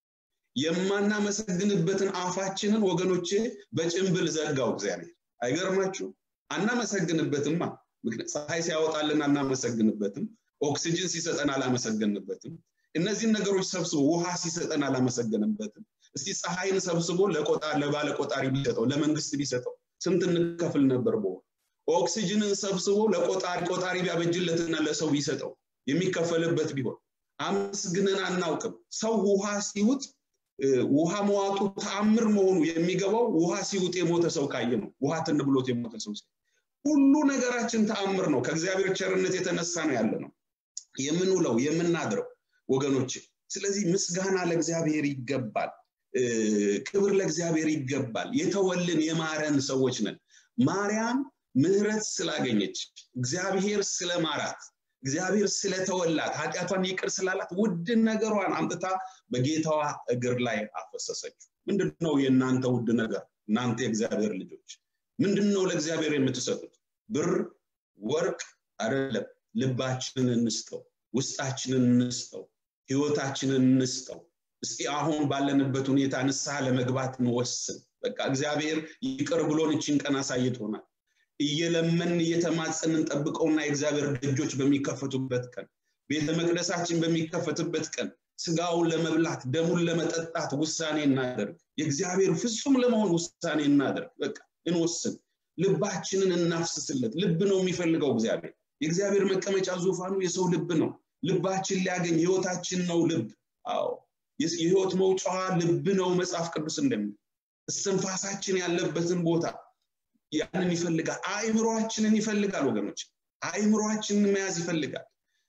የማናመሰግንበትን አፋችንን ወገኖቼ በጭንብል ዘጋው እግዚአብሔር አይገርማችሁ አናመሰግንበትማ ፀሐይ ሲያወጣልን አናመሰግንበትም ኦክሲጅን ሲሰጠን አላመሰገንበትም እነዚህን ነገሮች ሰብስቦ ውሃ ሲሰጠን አላመሰገንበትም እስቲ ፀሐይን ሰብስቦ ለባለ ቆጣሪ ቢሰጠው ለመንግስት ቢሰጠው ስንት እንከፍል ነበር በወር ኦክሲጅንን ሰብስቦ ለቆጣሪ ቆጣሪ ቢያበጅለትና ለሰው ቢሰጠው የሚከፈልበት ቢሆን አመስግነን አናውቅም ሰው ውሃ ሲውጥ ውሃ መዋጡ ተአምር መሆኑ የሚገባው ውሃ ሲውጥ የሞተ ሰው ካየ ነው ውሃ ትን ብሎት የሞተ ሰው ሁሉ ነገራችን ተአምር ነው ከእግዚአብሔር ቸርነት የተነሳ ነው ያለ ነው የምንውለው የምናድረው ወገኖች ስለዚህ ምስጋና ለእግዚአብሔር ይገባል ክብር ለእግዚአብሔር ይገባል የተወልን የማረን ሰዎች ነን ማርያም ምህረት ስላገኘች እግዚአብሔር ስለማራት እግዚአብሔር ስለተወላት ኃጢአቷን ይቅር ስላላት ውድ ነገሯን አምጥታ በጌታዋ እግር ላይ አፈሰሰችው ምንድነው የእናንተ ውድ ነገር እናንተ የእግዚአብሔር ልጆች ምንድነው ለእግዚአብሔር የምትሰጡት ብር ወርቅ አይደለም ልባችንን እንስጠው ውስጣችንን እንስጠው ህይወታችንን እንስጠው እስቲ አሁን ባለንበት ሁኔታ ንስሐ ለመግባት እንወስን በቃ እግዚአብሔር ይቅር ብሎን እችን ቀን አሳይቶናል እየለመን እየተማጸንን ጠብቀውና የእግዚአብሔር ደጆች በሚከፈቱበት ቀን ቤተ መቅደሳችን በሚከፈትበት ቀን ስጋውን ለመብላት ደሙን ለመጠጣት ውሳኔ እናደርግ የእግዚአብሔር ፍጹም ለመሆን ውሳኔ እናደርግ በቃ እንወስን ልባችንን እናፍስስለት ልብ ነው የሚፈልገው እግዚአብሔር የእግዚአብሔር መቀመጫ ዙፋኑ የሰው ልብ ነው ልባችን ሊያገኝ ህይወታችን ነው ልብ አዎ የህይወት መውጫዋ ልብ ነው መጽሐፍ ቅዱስ እንደሚል እስትንፋሳችን ያለበትን ቦታ ያንን ይፈልጋል አእምሯችንን ይፈልጋል ወገኖች አእምሯችንን መያዝ ይፈልጋል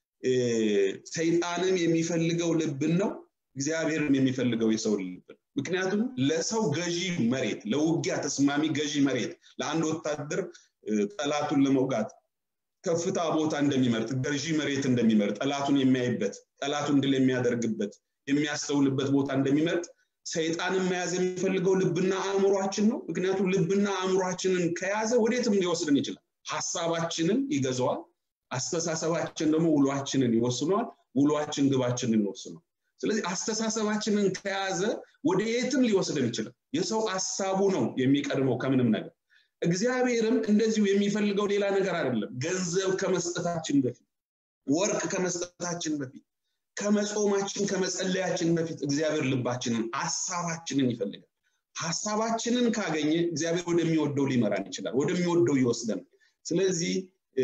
ሰይጣንም የሚፈልገው ልብን ነው እግዚአብሔርም የሚፈልገው የሰው ልብን ምክንያቱም ለሰው ገዢ መሬት ለውጊያ ተስማሚ ገዢ መሬት ለአንድ ወታደር ጠላቱን ለመውጋት ከፍታ ቦታ እንደሚመርጥ ገዢ መሬት እንደሚመርጥ ጠላቱን የሚያይበት ጠላቱን ድል የሚያደርግበት የሚያስተውልበት ቦታ እንደሚመርጥ ሰይጣንን መያዝ የሚፈልገው ልብና አእምሯችን ነው ምክንያቱም ልብና አእምሯችንን ከያዘ ወዴትም ሊወስድን ይችላል ሀሳባችንን ይገዛዋል አስተሳሰባችን ደግሞ ውሏችንን ይወስነዋል ውሏችን ግባችንን ይወስነዋል ስለዚህ አስተሳሰባችንን ከያዘ ወደ የትም ሊወስደን ይችላል የሰው ሀሳቡ ነው የሚቀድመው ከምንም ነገር እግዚአብሔርም እንደዚሁ የሚፈልገው ሌላ ነገር አይደለም ገንዘብ ከመስጠታችን በፊት ወርቅ ከመስጠታችን በፊት ከመጾማችን ከመጸለያችን በፊት እግዚአብሔር ልባችንን ሀሳባችንን ይፈልጋል ሀሳባችንን ካገኘ እግዚአብሔር ወደሚወደው ሊመራን ይችላል ወደሚወደው ይወስደናል ስለዚህ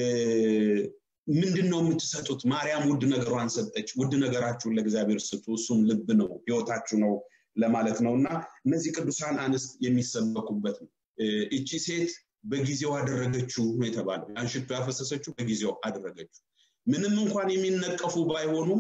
ምንድን ነው የምትሰጡት ማርያም ውድ ነገሯን ሰጠች ውድ ነገራችሁን ለእግዚአብሔር ስጡ እሱም ልብ ነው ህይወታችሁ ነው ለማለት ነው እና እነዚህ ቅዱሳን አንስት የሚሰበኩበት ነው እቺ ሴት በጊዜው አደረገችው ነው የተባለው ያን ሽቶ ያፈሰሰችው በጊዜው አደረገችው ምንም እንኳን የሚነቀፉ ባይሆኑም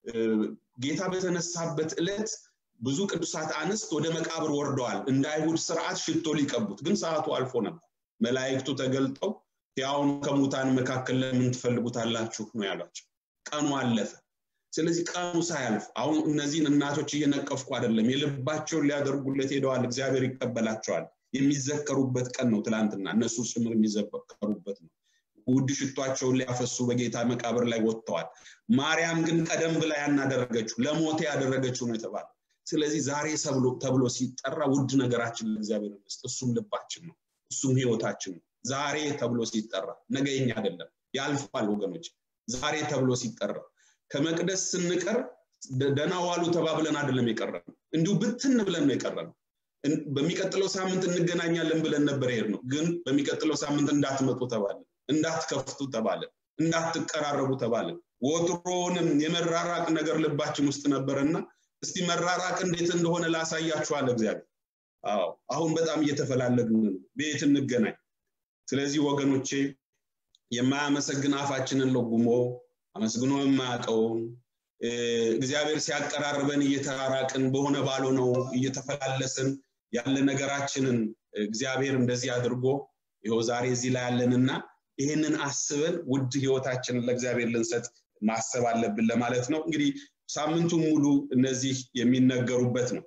ጌታ በተነሳበት ዕለት ብዙ ቅዱሳት አንስት ወደ መቃብር ወርደዋል እንደ አይሁድ ስርዓት ሽቶ ሊቀቡት ግን ሰዓቱ አልፎ ነበር መላእክቱ ተገልጠው ያውን ከሙታን መካከል ለምን ትፈልጉታላችሁ ነው ያሏቸው ቀኑ አለፈ ስለዚህ ቀኑ ሳያልፍ አሁን እነዚህን እናቶች እየነቀፍኩ አይደለም የልባቸውን ሊያደርጉለት ሄደዋል እግዚአብሔር ይቀበላቸዋል የሚዘከሩበት ቀን ነው ትላንትና እነሱ ጭምር የሚዘከሩበት ነው ውድ ሽቷቸውን ሊያፈሱ በጌታ መቃብር ላይ ወጥተዋል ማርያም ግን ቀደም ብላ ያናደረገችው ለሞቴ ያደረገችው ነው የተባለ ስለዚህ ዛሬ ተብሎ ሲጠራ ውድ ነገራችን ለእግዚአብሔር መስጥ እሱም ልባችን ነው እሱም ህይወታችን ነው ዛሬ ተብሎ ሲጠራ ነገኛ አይደለም ያልፋል ወገኖች ዛሬ ተብሎ ሲጠራ ከመቅደስ ስንቀር ደና ዋሉ ተባብለን አይደለም የቀረን እንዲሁ ብትን ብለን ነው የቀረን በሚቀጥለው ሳምንት እንገናኛለን ብለን ነበር ሄድ ነው ግን በሚቀጥለው ሳምንት እንዳትመጡ ተባለን እንዳትከፍቱ ተባለን እንዳትቀራረቡ ተባለን ወትሮንም የመራራቅ ነገር ልባችን ውስጥ ነበርና እስቲ መራራቅ እንዴት እንደሆነ ላሳያችኋል እግዚአብሔር አዎ አሁን በጣም እየተፈላለግን ነው ቤት እንገናኝ ስለዚህ ወገኖቼ የማያመሰግን አፋችንን ለጉሞ አመስግኖ የማያውቀውን እግዚአብሔር ሲያቀራርበን እየተራራቅን በሆነ ባልሆነው እየተፈላለስን ያለ ነገራችንን እግዚአብሔር እንደዚህ አድርጎ ይኸው ዛሬ እዚህ ላይ ያለንና ይህንን አስበን ውድ ህይወታችንን ለእግዚአብሔር ልንሰጥ ማሰብ አለብን ለማለት ነው እንግዲህ ሳምንቱን ሙሉ እነዚህ የሚነገሩበት ነው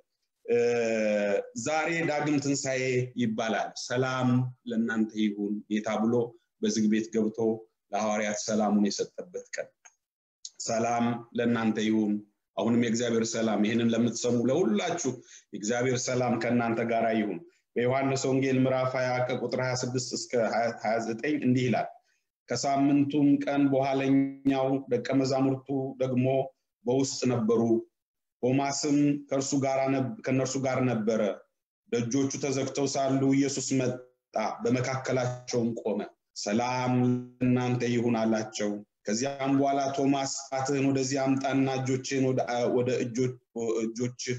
ዛሬ ዳግም ትንሣኤ ይባላል ሰላም ለእናንተ ይሁን ጌታ ብሎ በዝግ ቤት ገብቶ ለሐዋርያት ሰላሙን የሰጠበት ቀን ሰላም ለእናንተ ይሁን አሁንም የእግዚአብሔር ሰላም ይህንን ለምትሰሙ ለሁላችሁ የእግዚአብሔር ሰላም ከእናንተ ጋር ይሁን በዮሐንስ ወንጌል ምዕራፍ 20 ከቁጥር 26 እስከ 29 እንዲህ ይላል ከሳምንቱም ቀን በኋለኛው ደቀ መዛሙርቱ ደግሞ በውስጥ ነበሩ ቶማስም ከእነርሱ ጋር ነበረ ደጆቹ ተዘግተው ሳሉ ኢየሱስ መጣ በመካከላቸውም ቆመ ሰላም ለእናንተ ይሁን አላቸው ከዚያም በኋላ ቶማስ ጣትህን ወደዚህ አምጣና እጆችን ወደ እጆችህ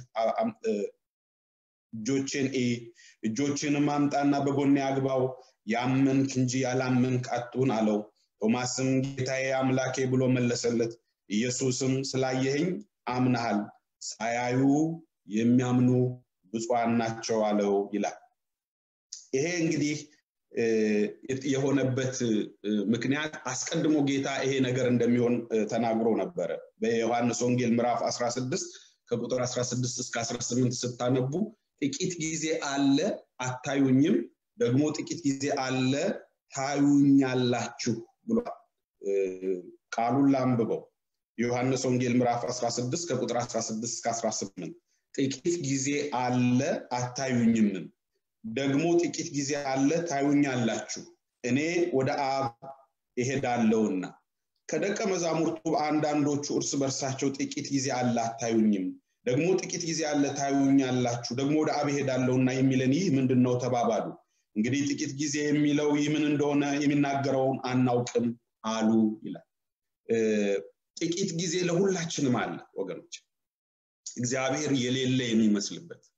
እጆችን እጆችንም አምጣና በጎኔ አግባው ያመንክ እንጂ ያላመንክ አትሁን አለው ቶማስም ጌታዬ አምላኬ ብሎ መለሰለት ኢየሱስም ስላየኸኝ አምናሃል ሳያዩ የሚያምኑ ብፁዓን ናቸው አለው ይላል ይሄ እንግዲህ የሆነበት ምክንያት አስቀድሞ ጌታ ይሄ ነገር እንደሚሆን ተናግሮ ነበረ በዮሐንስ ወንጌል ምዕራፍ 16 ከቁጥር 16 እስከ 18 ስታነቡ ጥቂት ጊዜ አለ አታዩኝም ደግሞ ጥቂት ጊዜ አለ ታዩኛላችሁ ብሏል ቃሉን ላንብበው የዮሐንስ ወንጌል ምዕራፍ 16 ከቁጥር 16 እስከ 18 ጥቂት ጊዜ አለ አታዩኝምም ደግሞ ጥቂት ጊዜ አለ ታዩኛላችሁ እኔ ወደ አብ እሄዳለሁና ከደቀ መዛሙርቱ አንዳንዶቹ እርስ በርሳቸው ጥቂት ጊዜ አለ አታዩኝም ደግሞ ጥቂት ጊዜ አለ ታዩኛላችሁ ደግሞ ወደ አብ እሄዳለሁና የሚለን ይህ ምንድን ነው ተባባሉ እንግዲህ ጥቂት ጊዜ የሚለው ይህ ምን እንደሆነ የሚናገረውን አናውቅም አሉ ይላል ጥቂት ጊዜ ለሁላችንም አለ ወገኖች እግዚአብሔር የሌለ የሚመስልበት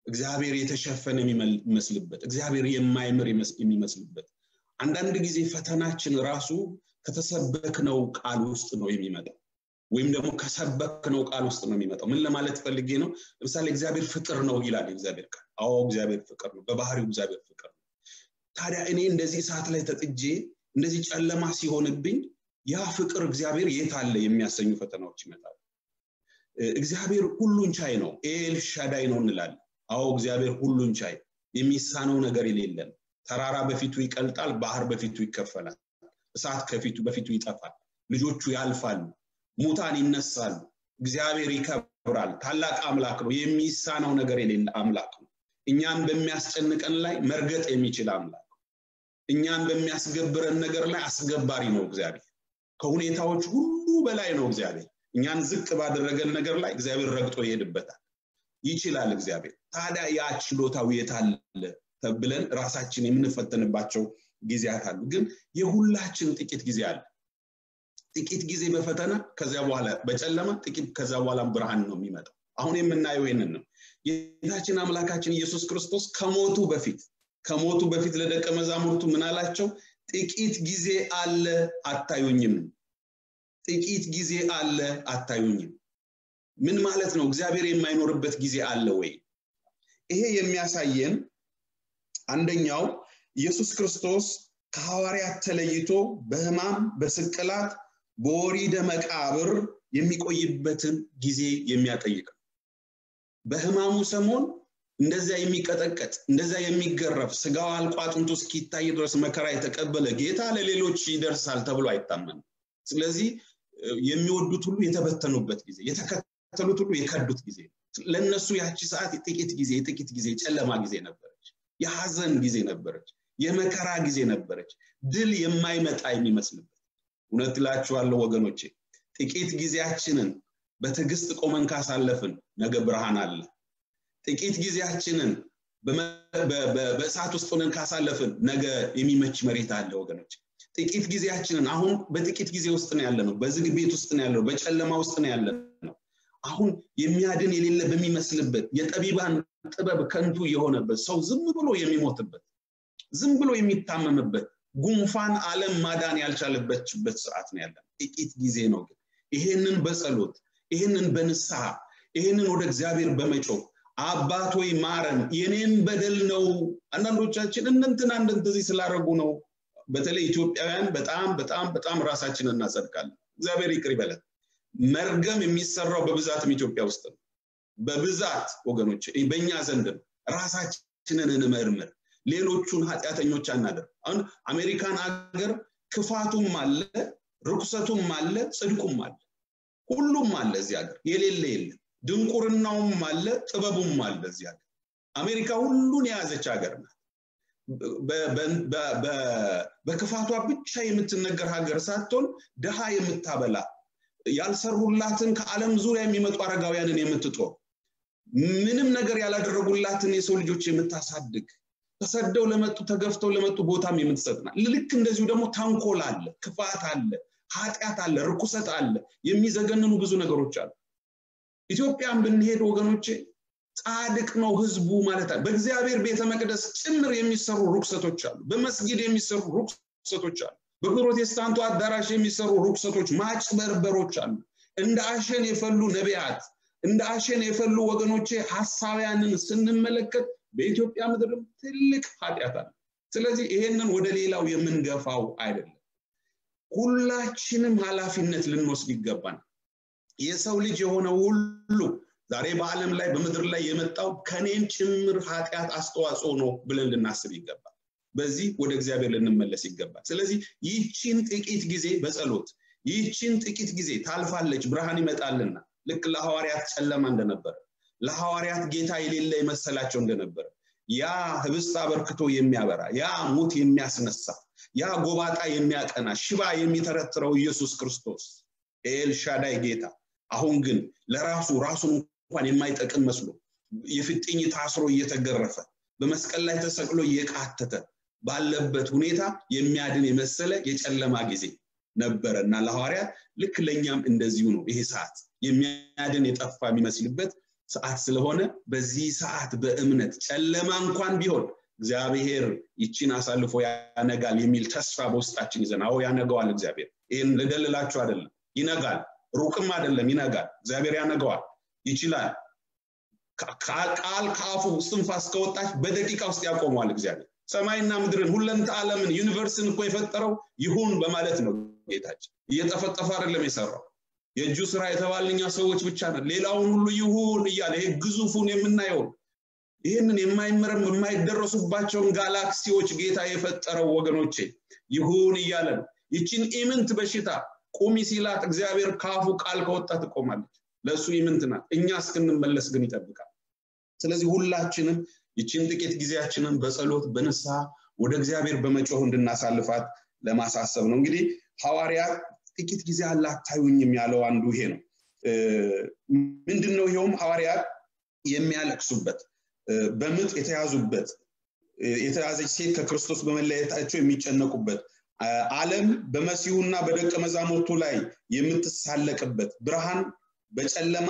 እግዚአብሔር የተሸፈነ የሚመስልበት እግዚአብሔር የማይምር የሚመስልበት አንዳንድ ጊዜ ፈተናችን ራሱ ከተሰበክነው ቃል ውስጥ ነው የሚመጣው ወይም ደግሞ ከሰበክነው ቃል ውስጥ ነው የሚመጣው ምን ለማለት ፈልጌ ነው ለምሳሌ እግዚአብሔር ፍቅር ነው ይላል እግዚአብሔር ቃል አዎ እግዚአብሔር ፍቅር ነው በባህሪው እግዚአብሔር ፍቅር ነው ታዲያ እኔ እንደዚህ ሰዓት ላይ ተጥጄ እንደዚህ ጨለማ ሲሆንብኝ ያ ፍቅር እግዚአብሔር የት አለ የሚያሰኙ ፈተናዎች ይመጣሉ እግዚአብሔር ሁሉን ቻይ ነው ኤል ሻዳይ ነው እንላለን አዎ እግዚአብሔር ሁሉን ቻይ የሚሳነው ነገር የሌለን ተራራ በፊቱ ይቀልጣል ባህር በፊቱ ይከፈላል እሳት ከፊቱ በፊቱ ይጠፋል ልጆቹ ያልፋሉ ሙታን ይነሳሉ እግዚአብሔር ይከብራል ታላቅ አምላክ ነው የሚሳነው ነገር የሌለ አምላክ ነው እኛን በሚያስጨንቀን ላይ መርገጥ የሚችል አምላክ ነው እኛን በሚያስገብረን ነገር ላይ አስገባሪ ነው እግዚአብሔር ከሁኔታዎች ሁሉ በላይ ነው እግዚአብሔር እኛን ዝቅ ባደረገን ነገር ላይ እግዚአብሔር ረግጦ ይሄድበታል ይችላል እግዚአብሔር ታዲያ ያ ችሎታው የታለ ተብለን ራሳችን የምንፈተንባቸው ጊዜያት አሉ ግን የሁላችን ጥቂት ጊዜ አለ ጥቂት ጊዜ በፈተና ከዚያ በኋላ በጨለማ ጥቂት ከዚያ በኋላ ብርሃን ነው የሚመጣው አሁን የምናየው ይህንን ነው ጌታችን አምላካችን ኢየሱስ ክርስቶስ ከሞቱ በፊት ከሞቱ በፊት ለደቀ መዛሙርቱ ምን አላቸው ጥቂት ጊዜ አለ አታዩኝም ጥቂት ጊዜ አለ አታዩኝም ምን ማለት ነው እግዚአብሔር የማይኖርበት ጊዜ አለ ወይ ይሄ የሚያሳየን አንደኛው ኢየሱስ ክርስቶስ ከሐዋርያት ተለይቶ በህማም በስቅላት በወሪደ መቃብር የሚቆይበትን ጊዜ የሚያጠይቅ ነው በህማሙ ሰሞን እንደዚያ የሚቀጠቀጥ እንደዚያ የሚገረፍ ስጋው አልቆ አጥንቱ እስኪታይ ድረስ መከራ የተቀበለ ጌታ ለሌሎች ይደርሳል ተብሎ አይታመንም ስለዚህ የሚወዱት ሁሉ የተበተኑበት ጊዜ የተከተሉት ሁሉ የከዱት ጊዜ ለእነሱ ያቺ ሰዓት የጥቂት ጊዜ የጥቂት ጊዜ ጨለማ ጊዜ ነበረች የሐዘን ጊዜ ነበረች የመከራ ጊዜ ነበረች ድል የማይመጣ የሚመስልበት እውነት እላችኋለሁ ወገኖቼ ጥቂት ጊዜያችንን በትዕግስት ቆመን ካሳለፍን ነገ ብርሃን አለ ጥቂት ጊዜያችንን በእሳት ውስጥ ሆነን ካሳለፍን ነገ የሚመች መሬት አለ ወገኖች ጥቂት ጊዜያችንን አሁን በጥቂት ጊዜ ውስጥ ነው ያለ ነው በዝግ ቤት ውስጥ ነው ያለ ነው በጨለማ ውስጥ ነው ያለ ነው አሁን የሚያድን የሌለ በሚመስልበት የጠቢባን ጥበብ ከንቱ የሆነበት ሰው ዝም ብሎ የሚሞትበት ዝም ብሎ የሚታመምበት ጉንፋን አለም ማዳን ያልቻለበችበት ሰዓት ነው ያለ ጥቂት ጊዜ ነው ግን ይሄንን በጸሎት ይሄንን በንስሐ ይሄንን ወደ እግዚአብሔር በመጮህ አባት ወይ ማረን የኔን በደል ነው አንዳንዶቻችን እንንትና እንደዚህ ስላደረጉ ነው በተለይ ኢትዮጵያውያን በጣም በጣም በጣም ራሳችንን እናጸድቃለን እግዚአብሔር ይቅር ይበለን መርገም የሚሰራው በብዛትም ኢትዮጵያ ውስጥ ነው በብዛት ወገኖች በእኛ ዘንድ ነው ራሳችንን እንመርምር ሌሎቹን ኃጢአተኞች አናደር አሁን አሜሪካን ሀገር ክፋቱም አለ ርኩሰቱም አለ ጽድቁም አለ ሁሉም አለ እዚህ ሀገር የሌለ የለም ድንቁርናውም አለ ጥበቡም አለ እዚህ ሀገር አሜሪካ ሁሉን የያዘች ሀገር ናት በክፋቷ ብቻ የምትነገር ሀገር ሳትሆን ድሃ የምታበላ ያልሰሩላትን ከዓለም ዙሪያ የሚመጡ አረጋውያንን የምትጦር ምንም ነገር ያላደረጉላትን የሰው ልጆች የምታሳድግ ተሰደው ለመጡ ተገፍተው ለመጡ ቦታም የምትሰጥና ልክ እንደዚሁ ደግሞ ተንኮል አለ ክፋት አለ ኃጢአት አለ ርኩሰት አለ የሚዘገንኑ ብዙ ነገሮች አሉ ኢትዮጵያን ብንሄድ ወገኖቼ ጻድቅ ነው ህዝቡ ማለት አለ በእግዚአብሔር ቤተ መቅደስ ጭምር የሚሰሩ ሩክሰቶች አሉ በመስጊድ የሚሰሩ ሩክሰቶች አሉ በፕሮቴስታንቱ አዳራሽ የሚሰሩ ሩክሰቶች ማጭበርበሮች አሉ እንደ አሸን የፈሉ ነቢያት እንደ አሸን የፈሉ ወገኖቼ ሀሳቢያንን ስንመለከት በኢትዮጵያ ምድርም ትልቅ ኃጢአት አለ ስለዚህ ይሄንን ወደ ሌላው የምንገፋው አይደለም ሁላችንም ኃላፊነት ልንወስድ ይገባል የሰው ልጅ የሆነ ሁሉ ዛሬ በዓለም ላይ በምድር ላይ የመጣው ከኔም ጭምር ኃጢአት አስተዋጽኦ ነው ብለን ልናስብ ይገባል በዚህ ወደ እግዚአብሔር ልንመለስ ይገባል ስለዚህ ይህችን ጥቂት ጊዜ በጸሎት ይህችን ጥቂት ጊዜ ታልፋለች ብርሃን ይመጣልና ልክ ለሐዋርያት ጨለማ እንደነበረ ለሐዋርያት ጌታ የሌለ የመሰላቸው እንደነበረ ያ ህብስት አበርክቶ የሚያበራ ያ ሙት የሚያስነሳ ያ ጎባጣ የሚያቀና ሽባ የሚተረትረው ኢየሱስ ክርስቶስ ኤልሻዳይ ጌታ አሁን ግን ለራሱ ራሱን እንኳን የማይጠቅም መስሎ የፍጥኝ ታስሮ እየተገረፈ በመስቀል ላይ ተሰቅሎ እየቃተተ ባለበት ሁኔታ የሚያድን የመሰለ የጨለማ ጊዜ ነበረ እና ለሐዋርያት ልክ ለእኛም እንደዚሁ ነው ይሄ ሰዓት የሚያድን የጠፋ የሚመስልበት ሰዓት ስለሆነ በዚህ ሰዓት በእምነት ጨለማ እንኳን ቢሆን እግዚአብሔር ይቺን አሳልፎ ያነጋል የሚል ተስፋ በውስጣችን ይዘን አዎ ያነገዋል እግዚአብሔር ይህን ልደልላችሁ አይደለም ይነጋል ሩቅም አይደለም ይነጋል እግዚአብሔር ያነገዋል ይችላል ቃል ከአፉ እስትንፋስ ከወጣች በደቂቃ ውስጥ ያቆመዋል እግዚአብሔር ሰማይና ምድርን ሁለንተ ዓለምን ዩኒቨርስን እኮ የፈጠረው ይሁን በማለት ነው ጌታችን እየጠፈጠፈ አይደለም የሰራው የእጁ ስራ የተባልኛ ሰዎች ብቻ ነን ሌላውን ሁሉ ይሁን እያለ ይሄ ግዙፉን የምናየውን ይህንን የማይመረም የማይደረሱባቸውን ጋላክሲዎች ጌታ የፈጠረው ወገኖቼ ይሁን እያለ ነው ይችን ኢምንት በሽታ ቁሚ ሲላት እግዚአብሔር ካፉ ቃል ከወጣ ትቆማለች ለእሱ ኢምንት ናት እኛ እስክንመለስ ግን ይጠብቃል ስለዚህ ሁላችንም ይችን ጥቂት ጊዜያችንን በጸሎት በንስሐ ወደ እግዚአብሔር በመጮህ እንድናሳልፋት ለማሳሰብ ነው እንግዲህ ሐዋርያት ጥቂት ጊዜ አለ አታዩኝም ያለው አንዱ ይሄ ነው ምንድን ነው ይኸውም ሐዋርያት የሚያለቅሱበት በምጥ የተያዙበት የተያዘች ሴት ከክርስቶስ በመለየታቸው የሚጨነቁበት ዓለም በመሲሁና በደቀ መዛሙርቱ ላይ የምትሳለቅበት ብርሃን በጨለማ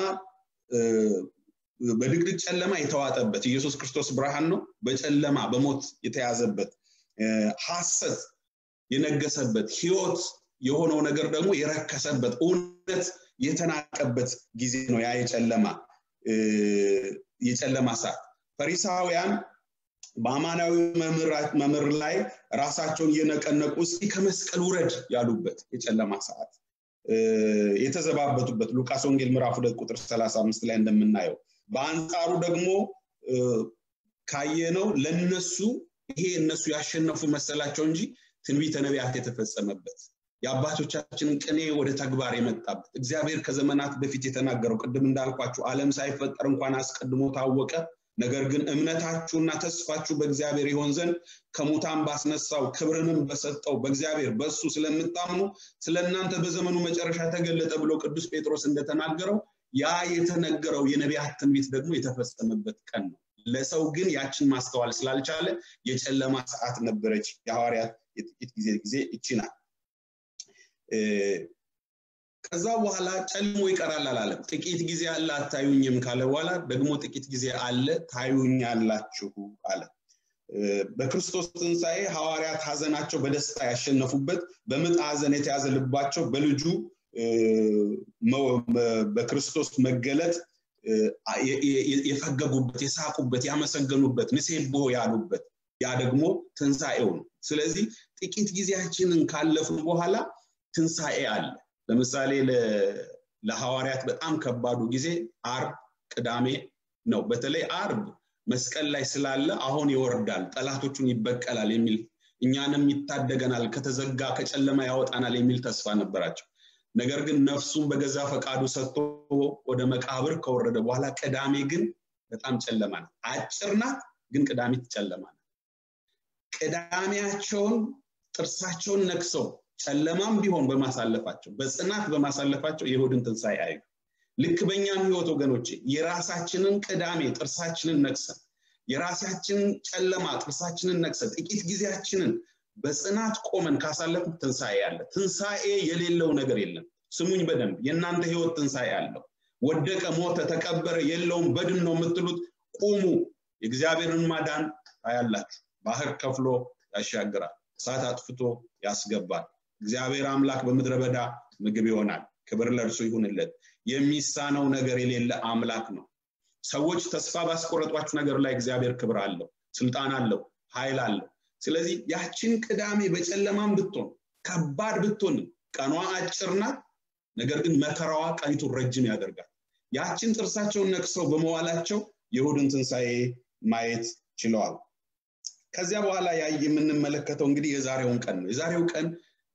በድቅድቅ ጨለማ የተዋጠበት ኢየሱስ ክርስቶስ ብርሃን ነው በጨለማ በሞት የተያዘበት ሐሰት የነገሰበት ህይወት የሆነው ነገር ደግሞ የረከሰበት እውነት የተናቀበት ጊዜ ነው ያ የጨለማ የጨለማ ሰዓት ፈሪሳውያን በአማናዊ መምህር ላይ ራሳቸውን እየነቀነቁ እስኪ ከመስቀል ውረድ ያሉበት የጨለማ ሰዓት የተዘባበቱበት ሉቃስ ወንጌል ምዕራፍ ሁለት ቁጥር 35 ላይ እንደምናየው በአንጻሩ ደግሞ ካየነው ለነሱ ይሄ እነሱ ያሸነፉ መሰላቸው እንጂ ትንቢተ ነቢያት የተፈጸመበት የአባቶቻችንን ቅኔ ወደ ተግባር የመጣበት እግዚአብሔር ከዘመናት በፊት የተናገረው ቅድም እንዳልኳችሁ ዓለም ሳይፈጠር እንኳን አስቀድሞ ታወቀ ነገር ግን እምነታችሁና ተስፋችሁ በእግዚአብሔር ይሆን ዘንድ ከሙታን ባስነሳው ክብርንም በሰጠው በእግዚአብሔር በሱ ስለምታምኑ ስለ እናንተ በዘመኑ መጨረሻ ተገለጠ ብሎ ቅዱስ ጴጥሮስ እንደተናገረው ያ የተነገረው የነቢያት ትንቢት ደግሞ የተፈጸመበት ቀን ነው ለሰው ግን ያችን ማስተዋል ስላልቻለ የጨለማ ሰዓት ነበረች የሐዋርያት የጥቂት ጊዜ ጊዜ ይችናል ከዛ በኋላ ጨልሞ ይቀራል አላለም ጥቂት ጊዜ አለ አታዩኝም ካለ በኋላ ደግሞ ጥቂት ጊዜ አለ ታዩኛላችሁ አለ በክርስቶስ ትንሣኤ ሐዋርያት ሀዘናቸው በደስታ ያሸነፉበት በምጥ ሀዘን የተያዘ ልባቸው በልጁ በክርስቶስ መገለጥ የፈገጉበት የሳቁበት ያመሰገኑበት ንሴቦ ያሉበት ያ ደግሞ ትንሣኤው ነው ስለዚህ ጥቂት ጊዜያችንን ካለፉ በኋላ ትንሣኤ አለ ለምሳሌ ለሐዋርያት በጣም ከባዱ ጊዜ አርብ ቅዳሜ ነው በተለይ አርብ መስቀል ላይ ስላለ አሁን ይወርዳል ጠላቶቹን ይበቀላል የሚል እኛንም ይታደገናል ከተዘጋ ከጨለማ ያወጣናል የሚል ተስፋ ነበራቸው ነገር ግን ነፍሱን በገዛ ፈቃዱ ሰጥቶ ወደ መቃብር ከወረደ በኋላ ቅዳሜ ግን በጣም ጨለማ ናት አጭር ናት ግን ቅዳሜት ጨለማ ናት ቅዳሜያቸውን ጥርሳቸውን ነክሰው ጨለማም ቢሆን በማሳለፋቸው በጽናት በማሳለፋቸው የይሁድን ትንሣኤ አዩ ልክ በእኛም ህይወት ወገኖቼ የራሳችንን ቅዳሜ ጥርሳችንን ነክሰን የራሳችንን ጨለማ ጥርሳችንን ነክሰን ጥቂት ጊዜያችንን በጽናት ቆመን ካሳለፍ ትንሣኤ አለ ትንሣኤ የሌለው ነገር የለም ስሙኝ በደንብ የእናንተ ህይወት ትንሣኤ አለው ወደቀ ሞተ ተቀበረ የለውም በድን ነው የምትሉት ቁሙ የእግዚአብሔርን ማዳን ታያላችሁ ባህር ከፍሎ ያሻግራል እሳት አጥፍቶ ያስገባል እግዚአብሔር አምላክ በምድረ በዳ ምግብ ይሆናል ክብር ለእርሱ ይሁንለት የሚሳነው ነገር የሌለ አምላክ ነው ሰዎች ተስፋ ባስቆረጧችሁ ነገር ላይ እግዚአብሔር ክብር አለው ስልጣን አለው ኃይል አለው ስለዚህ ያችን ቅዳሜ በጨለማም ብትሆን ከባድ ብትሆን ቀኗ አጭር ናት ነገር ግን መከራዋ ቀኒቱን ረጅም ያደርጋል ያችን ጥርሳቸውን ነቅሰው በመዋላቸው የሁድን ትንሣኤ ማየት ችለዋል ከዚያ በኋላ ያ የምንመለከተው እንግዲህ የዛሬውን ቀን ነው የዛሬው ቀን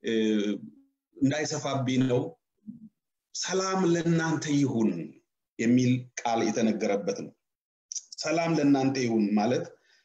እንዳይሰፋብኝ ነው ሰላም ለእናንተ ይሁን የሚል ቃል የተነገረበት ነው ሰላም ለእናንተ ይሁን ማለት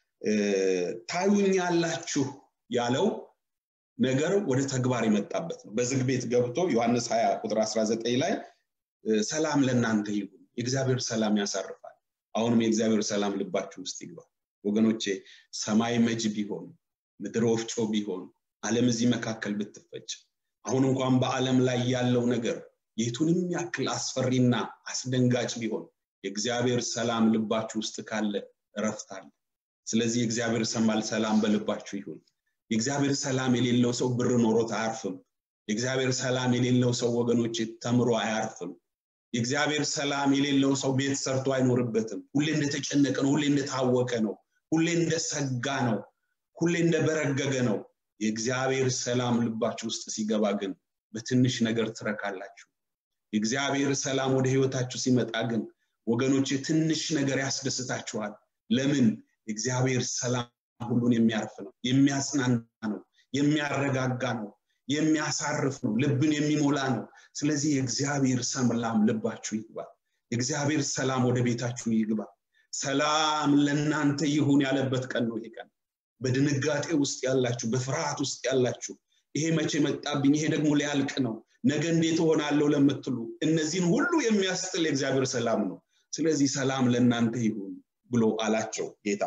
ታዩኛላችሁ ያለው ነገር ወደ ተግባር የመጣበት ነው በዝግ ቤት ገብቶ ዮሐንስ 20 ቁጥር 19 ላይ ሰላም ለእናንተ ይሁን የእግዚአብሔር ሰላም ያሳርፋል አሁንም የእግዚአብሔር ሰላም ልባችሁ ውስጥ ይግባል ወገኖቼ ሰማይ መጅ ቢሆን ምድር ወፍጮ ቢሆን አለም እዚህ መካከል ብትፈጭ አሁን እንኳን በአለም ላይ ያለው ነገር የቱንም ያክል አስፈሪና አስደንጋጭ ቢሆን የእግዚአብሔር ሰላም ልባችሁ ውስጥ ካለ እረፍት አለ ስለዚህ የእግዚአብሔር ሰማል ሰላም በልባችሁ ይሁን የእግዚአብሔር ሰላም የሌለው ሰው ብር ኖሮት አያርፍም የእግዚአብሔር ሰላም የሌለው ሰው ወገኖች ተምሮ አያርፍም የእግዚአብሔር ሰላም የሌለው ሰው ቤት ሰርቶ አይኖርበትም ሁሌ እንደተጨነቀ ነው ሁሌ እንደታወቀ ነው ሁሌ እንደሰጋ ነው ሁሌ እንደበረገገ ነው የእግዚአብሔር ሰላም ልባችሁ ውስጥ ሲገባ ግን በትንሽ ነገር ትረካላችሁ የእግዚአብሔር ሰላም ወደ ህይወታችሁ ሲመጣ ግን ወገኖች ትንሽ ነገር ያስደስታችኋል ለምን የእግዚአብሔር ሰላም ሁሉን የሚያርፍ ነው የሚያጽናና ነው የሚያረጋጋ ነው የሚያሳርፍ ነው ልብን የሚሞላ ነው ስለዚህ የእግዚአብሔር ሰላም ልባችሁ ይግባ የእግዚአብሔር ሰላም ወደ ቤታችሁ ይግባ ሰላም ለእናንተ ይሁን ያለበት ቀን ነው ይሄ ቀን በድንጋጤ ውስጥ ያላችሁ በፍርሃት ውስጥ ያላችሁ ይሄ መቼ መጣብኝ ይሄ ደግሞ ሊያልቅ ነው ነገ እንዴት ሆናለሁ ለምትሉ እነዚህን ሁሉ የሚያስጥል የእግዚአብሔር ሰላም ነው ስለዚህ ሰላም ለእናንተ ይሁን ብሎ አላቸው ጌታ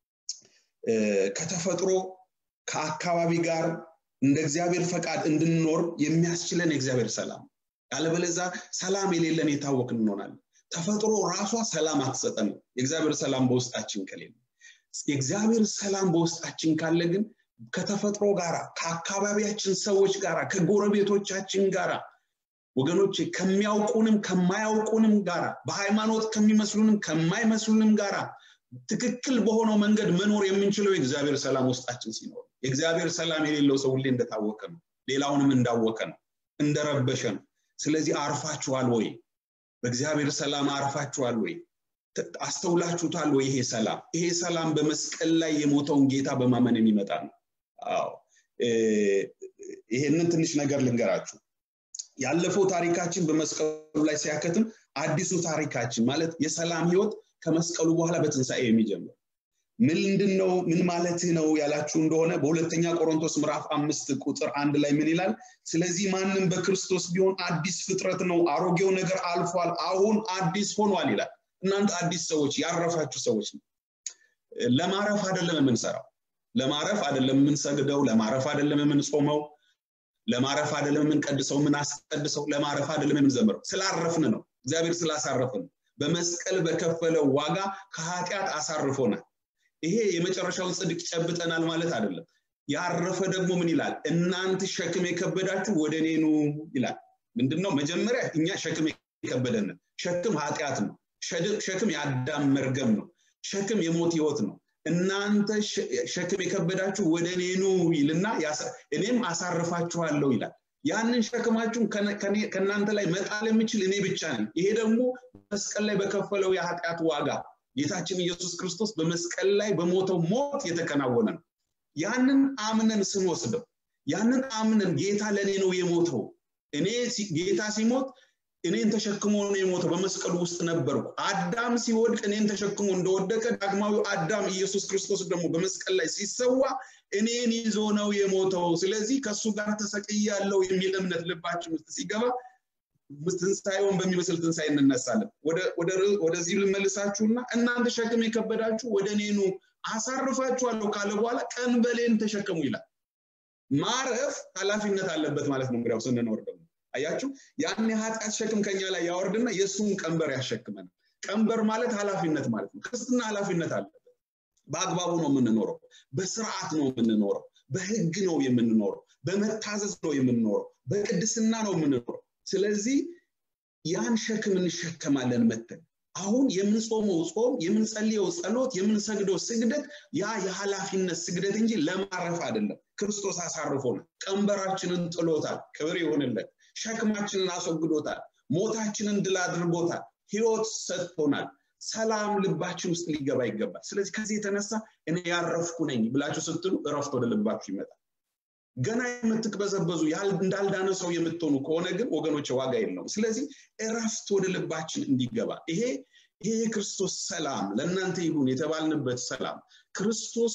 ከተፈጥሮ ከአካባቢ ጋር እንደ እግዚአብሔር ፈቃድ እንድንኖር የሚያስችለን የእግዚአብሔር ሰላም ያለበለዛ ሰላም የሌለን የታወቅን እንሆናለን ተፈጥሮ ራሷ ሰላም አትሰጠንም የእግዚአብሔር ሰላም በውስጣችን ከሌለ የእግዚአብሔር ሰላም በውስጣችን ካለ ግን ከተፈጥሮ ጋር ከአካባቢያችን ሰዎች ጋር ከጎረቤቶቻችን ጋር ወገኖች ከሚያውቁንም ከማያውቁንም ጋራ በሃይማኖት ከሚመስሉንም ከማይመስሉንም ጋራ ትክክል በሆነው መንገድ መኖር የምንችለው የእግዚአብሔር ሰላም ውስጣችን ሲኖር የእግዚአብሔር ሰላም የሌለው ሰው ሁሌ እንደታወቀ ነው ሌላውንም እንዳወቀ ነው እንደረበሸ ነው ስለዚህ አርፋችኋል ወይ በእግዚአብሔር ሰላም አርፋችኋል ወይ አስተውላችሁታል ወይ ይሄ ሰላም ይሄ ሰላም በመስቀል ላይ የሞተውን ጌታ በማመን የሚመጣ ነው አዎ ይሄንን ትንሽ ነገር ልንገራችሁ ያለፈው ታሪካችን በመስቀሉ ላይ ሲያከትም አዲሱ ታሪካችን ማለት የሰላም ህይወት ከመስቀሉ በኋላ በትንሣኤ የሚጀምር ምንድን ነው ምን ማለትህ ነው ያላችሁ እንደሆነ በሁለተኛ ቆሮንቶስ ምዕራፍ አምስት ቁጥር አንድ ላይ ምን ይላል ስለዚህ ማንም በክርስቶስ ቢሆን አዲስ ፍጥረት ነው አሮጌው ነገር አልፏል አሁን አዲስ ሆኗል ይላል እናንተ አዲስ ሰዎች ያረፋችሁ ሰዎች ነው ለማረፍ አይደለም የምንሰራው ለማረፍ አይደለም የምንሰግደው ለማረፍ አይደለም የምንጾመው ለማረፍ አይደለም የምንቀድሰው የምናስቀድሰው ለማረፍ አይደለም የምንዘምረው ስላረፍን ነው እግዚአብሔር ስላሳረፍን በመስቀል በከፈለው ዋጋ ከኃጢአት አሳርፎናል ይሄ የመጨረሻውን ጽድቅ ጨብጠናል ማለት አይደለም ያረፈ ደግሞ ምን ይላል እናንተ ሸክም የከበዳችሁ ወደ እኔ ኑ ይላል ምንድነው መጀመሪያ እኛ ሸክም የከበደን ሸክም ኃጢአት ነው ሸክም የአዳም መርገም ነው ሸክም የሞት ህይወት ነው እናንተ ሸክም የከበዳችሁ ወደ እኔ ኑ ይልና እኔም አሳርፋችኋለሁ ይላል ያንን ሸክማችሁን ከእናንተ ላይ መጣል የምችል እኔ ብቻ ነኝ ይሄ ደግሞ መስቀል ላይ በከፈለው የኃጢአት ዋጋ ጌታችን ኢየሱስ ክርስቶስ በመስቀል ላይ በሞተው ሞት የተከናወነ ነው ያንን አምነን ስንወስደው ያንን አምነን ጌታ ለእኔ ነው የሞተው እኔ ጌታ ሲሞት እኔን ተሸክሞ ነው የሞተው በመስቀሉ ውስጥ ነበርኩ አዳም ሲወድቅ እኔን ተሸክሞ እንደወደቀ ዳግማዊ አዳም ኢየሱስ ክርስቶስ ደግሞ በመስቀል ላይ ሲሰዋ እኔን ይዞ ነው የሞተው ስለዚህ ከእሱ ጋር ተሰቅያለው የሚል እምነት ልባችን ውስጥ ሲገባ ትንሳኤውን በሚመስል ትንሳኤ እንነሳለን ወደዚህ ልመልሳችሁና እናንተ ሸክም የከበዳችሁ ወደ እኔኑ አሳርፋችኋለሁ ካለ በኋላ ቀንበሌን ተሸከሙ ይላል ማረፍ ኃላፊነት አለበት ማለት ነው እንግዲያው ስንኖር ደግሞ አያችሁ ያን የኃጢአት ሸክም ከኛ ላይ ያወርድና የእሱን ቀንበር ያሸክመን ቀንበር ማለት ኃላፊነት ማለት ነው ክርስትና ኃላፊነት አለበት በአግባቡ ነው የምንኖረው በስርዓት ነው የምንኖረው በህግ ነው የምንኖረው በመታዘዝ ነው የምንኖረው በቅድስና ነው የምንኖረው ስለዚህ ያን ሸክም እንሸከማለን መተን አሁን የምንጾመው ጾም የምንጸልየው ጸሎት የምንሰግደው ስግደት ያ የኃላፊነት ስግደት እንጂ ለማረፍ አይደለም ክርስቶስ አሳርፎናል ቀንበራችንን ጥሎታል ክብር ይሆንለት ሸክማችንን አስወግዶታል ሞታችንን ድል አድርጎታል ህይወት ሰጥቶናል ሰላም ልባችን ውስጥ ሊገባ ይገባል ስለዚህ ከዚህ የተነሳ እኔ ያረፍኩ ነኝ ብላችሁ ስትሉ እረፍት ወደ ልባችሁ ይመጣል ገና የምትቅበዘበዙ እንዳልዳነ ሰው የምትሆኑ ከሆነ ግን ወገኖች ዋጋ የለውም ስለዚህ እረፍት ወደ ልባችን እንዲገባ ይሄ ይሄ የክርስቶስ ሰላም ለእናንተ ይሁን የተባልንበት ሰላም ክርስቶስ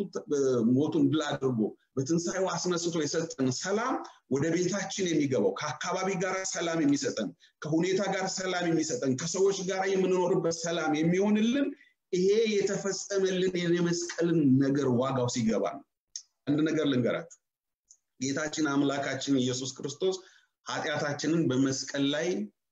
በሞቱን ድል አድርጎ በትንሣኤው አስነስቶ የሰጠን ሰላም ወደ ቤታችን የሚገባው ከአካባቢ ጋር ሰላም የሚሰጠን ከሁኔታ ጋር ሰላም የሚሰጠን ከሰዎች ጋር የምንኖርበት ሰላም የሚሆንልን ይሄ የተፈጸመልን የመስቀልን ነገር ዋጋው ሲገባ ነው አንድ ነገር ልንገራችሁ ጌታችን አምላካችን ኢየሱስ ክርስቶስ ኃጢአታችንን በመስቀል ላይ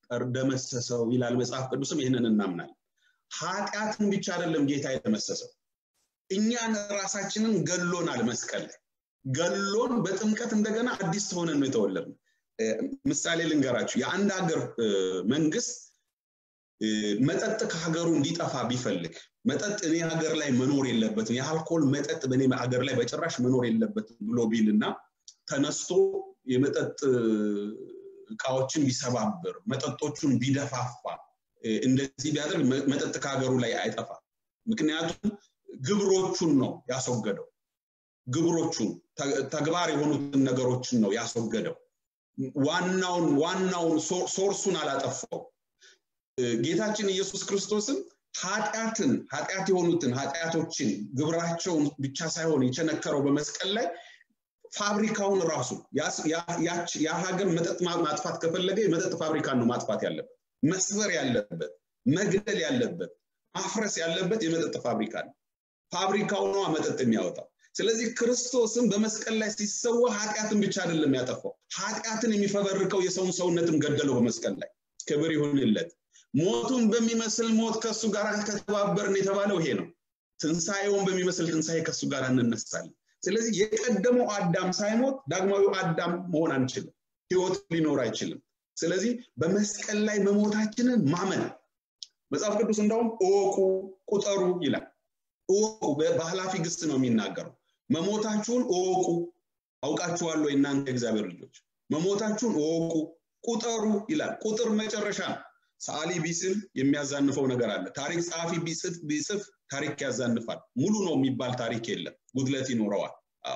ደመሰሰው ይላል መጽሐፍ ቅዱስም ይህንን እናምናለን ኃጢአትን ብቻ አይደለም ጌታ የደመሰሰው እኛን ራሳችንን ገሎናል መስቀል ላይ ገሎን በጥምቀት እንደገና አዲስ ሆነን ነው የተወለድ ምሳሌ ልንገራችሁ የአንድ ሀገር መንግስት መጠጥ ከሀገሩ እንዲጠፋ ቢፈልግ መጠጥ እኔ ሀገር ላይ መኖር የለበትም የአልኮል መጠጥ በእኔ ሀገር ላይ በጭራሽ መኖር የለበትም ብሎ ቢል እና ተነስቶ የመጠጥ እቃዎችን ቢሰባብር መጠጦቹን ቢደፋፋ እንደዚህ ቢያደርግ መጠጥ ከሀገሩ ላይ አይጠፋ ምክንያቱም ግብሮቹን ነው ያስወገደው ግብሮቹን ተግባር የሆኑትን ነገሮችን ነው ያስወገደው ዋናውን ዋናውን ሶርሱን አላጠፋው ጌታችን ኢየሱስ ክርስቶስም ኃጢአትን ኃጢአት የሆኑትን ኃጢአቶችን ግብራቸውን ብቻ ሳይሆን የቸነከረው በመስቀል ላይ ፋብሪካውን ራሱ ያ ሀገር መጠጥ ማጥፋት ከፈለገ የመጠጥ ፋብሪካን ነው ማጥፋት ያለበት መስበር ያለበት መግደል ያለበት ማፍረስ ያለበት የመጠጥ ፋብሪካ ነው ፋብሪካው ነዋ መጠጥ የሚያወጣው ስለዚህ ክርስቶስም በመስቀል ላይ ሲሰዋ ኃጢአትን ብቻ አይደለም ያጠፋው ኃጢአትን የሚፈበርከው የሰውን ሰውነትም ገደለው በመስቀል ላይ ክብር ይሁንለት ሞቱን በሚመስል ሞት ከእሱ ጋር ከተባበርን የተባለው ይሄ ነው ትንሣኤውን በሚመስል ትንሣኤ ከእሱ ጋር እንነሳለን ስለዚህ የቀደመው አዳም ሳይሞት ዳግማዊው አዳም መሆን አንችልም ህይወት ሊኖር አይችልም ስለዚህ በመስቀል ላይ መሞታችንን ማመን መጽሐፍ ቅዱስ እንደውም እወቁ ቁጠሩ ይላል እወቁ በኃላፊ ግስት ነው የሚናገረው መሞታችሁን እወቁ አውቃችኋለሁ እናንተ እግዚአብሔር ልጆች መሞታችሁን እወቁ ቁጠሩ ይላል ቁጥር መጨረሻ ነው ሰዓሊ ቢስል የሚያዛንፈው ነገር አለ ታሪክ ጸሐፊ ቢጽፍ ታሪክ ያዛንፋል ሙሉ ነው የሚባል ታሪክ የለም ጉድለት ይኖረዋል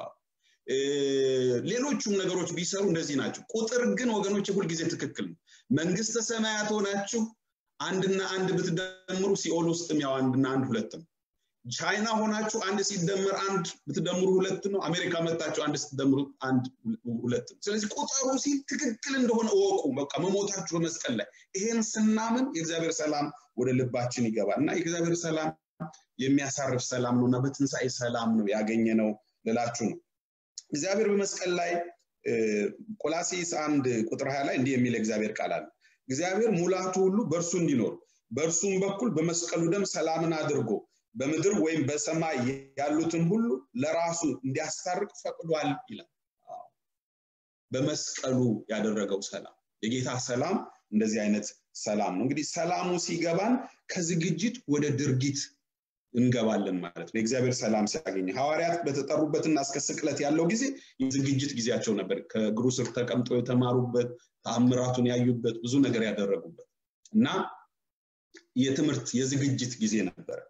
ሌሎቹም ነገሮች ቢሰሩ እንደዚህ ናቸው ቁጥር ግን ወገኖች ሁልጊዜ ትክክል ነው መንግስተ ሰማያት ሆናችሁ አንድና አንድ ብትደምሩ ሲኦል ውስጥም ያው አንድና አንድ ሁለት ነው ቻይና ሆናችሁ አንድ ሲደመር አንድ ብትደምሩ ሁለት ነው አሜሪካ መጣችሁ አንድ ስትደምሩ አንድ ሁለት ነው ስለዚህ ቁጠሩ ሲል ትክክል እንደሆነ እወቁ በቃ መሞታችሁ በመስቀል ላይ ይሄን ስናምን የእግዚአብሔር ሰላም ወደ ልባችን ይገባል እና የእግዚአብሔር ሰላም የሚያሳርፍ ሰላም ነው እና በትንሣኤ ሰላም ነው ያገኘ ነው ልላችሁ ነው እግዚአብሔር በመስቀል ላይ ቆላሲስ አንድ ቁጥር ሀያ ላይ እንዲህ የሚል እግዚአብሔር ቃል አለ እግዚአብሔር ሙላቱ ሁሉ በእርሱ እንዲኖር በእርሱም በኩል በመስቀሉ ደም ሰላምን አድርጎ በምድር ወይም በሰማይ ያሉትን ሁሉ ለራሱ እንዲያስታርቅ ፈቅዷል ይላል በመስቀሉ ያደረገው ሰላም የጌታ ሰላም እንደዚህ አይነት ሰላም ነው እንግዲህ ሰላሙ ሲገባን ከዝግጅት ወደ ድርጊት እንገባለን ማለት ነው የእግዚአብሔር ሰላም ሲያገኝ ሐዋርያት በተጠሩበትና እስከ ስቅለት ያለው ጊዜ የዝግጅት ጊዜያቸው ነበር ከእግሩ ስር ተቀምጦ የተማሩበት ተአምራቱን ያዩበት ብዙ ነገር ያደረጉበት እና የትምህርት የዝግጅት ጊዜ ነበረ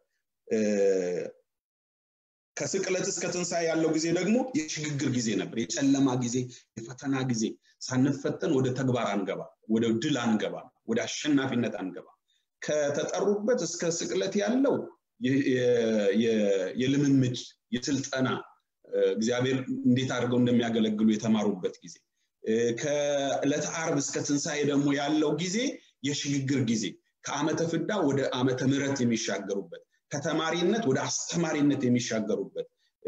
ከስቅለት እስከ ትንሣኤ ያለው ጊዜ ደግሞ የሽግግር ጊዜ ነበር የጨለማ ጊዜ የፈተና ጊዜ ሳንፈተን ወደ ተግባር አንገባ ወደ ድል አንገባ ወደ አሸናፊነት አንገባ ከተጠሩበት እስከ ስቅለት ያለው የልምምድ የስልጠና እግዚአብሔር እንዴት አድርገው እንደሚያገለግሉ የተማሩበት ጊዜ ከዕለተ አርብ እስከ ትንሣኤ ደግሞ ያለው ጊዜ የሽግግር ጊዜ ከአመተ ፍዳ ወደ አመተ ምረት የሚሻገሩበት ከተማሪነት ወደ አስተማሪነት የሚሻገሩበት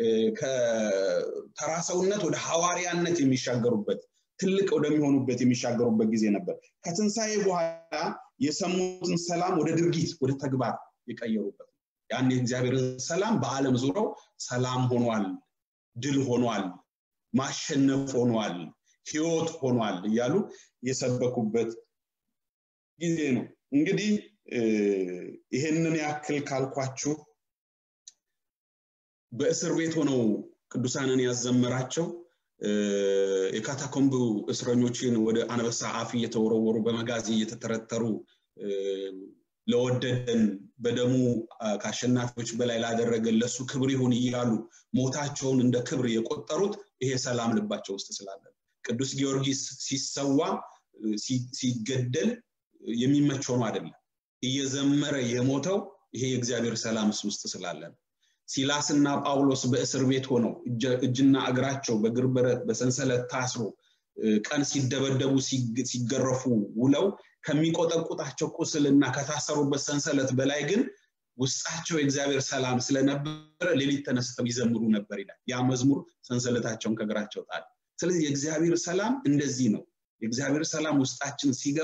ከተራሰውነት ወደ ሐዋርያነት የሚሻገሩበት ትልቅ ወደሚሆኑበት የሚሻገሩበት ጊዜ ነበር ከትንሣኤ በኋላ የሰሙትን ሰላም ወደ ድርጊት ወደ ተግባር የቀየሩበት ያን የእግዚአብሔርን ሰላም በአለም ዙረው ሰላም ሆኗል ድል ሆኗል ማሸነፍ ሆኗል ህይወት ሆኗል እያሉ የሰበኩበት ጊዜ ነው እንግዲህ ይሄንን ያክል ካልኳችሁ በእስር ቤት ሆነው ቅዱሳንን ያዘመራቸው የካታኮምብ እስረኞችን ወደ አንበሳ አፍ እየተወረወሩ በመጋዝ እየተተረተሩ ለወደደን በደሙ ከአሸናፊዎች በላይ ላደረገን ለሱ ክብር ይሁን እያሉ ሞታቸውን እንደ ክብር የቆጠሩት ይሄ ሰላም ልባቸው ውስጥ ስላለ ቅዱስ ጊዮርጊስ ሲሰዋ ሲገደል የሚመች ሆኖ አይደለም እየዘመረ የሞተው ይሄ የእግዚአብሔር ሰላም ውስጥ ስላለ ሲላስና ጳውሎስ በእስር ቤት ሆነው እጅና እግራቸው በግር ብረት በሰንሰለት ታስሮ ቀን ሲደበደቡ ሲገረፉ ውለው ከሚቆጠቁጣቸው ቁስልና ከታሰሩበት ሰንሰለት በላይ ግን ውስጣቸው የእግዚአብሔር ሰላም ስለነበረ ሌሊት ተነስተው ይዘምሩ ነበር ይላል ያ መዝሙር ሰንሰለታቸውን ከእግራቸው ጣል ስለዚህ የእግዚአብሔር ሰላም እንደዚህ ነው የእግዚአብሔር ሰላም ውስጣችን ሲገባ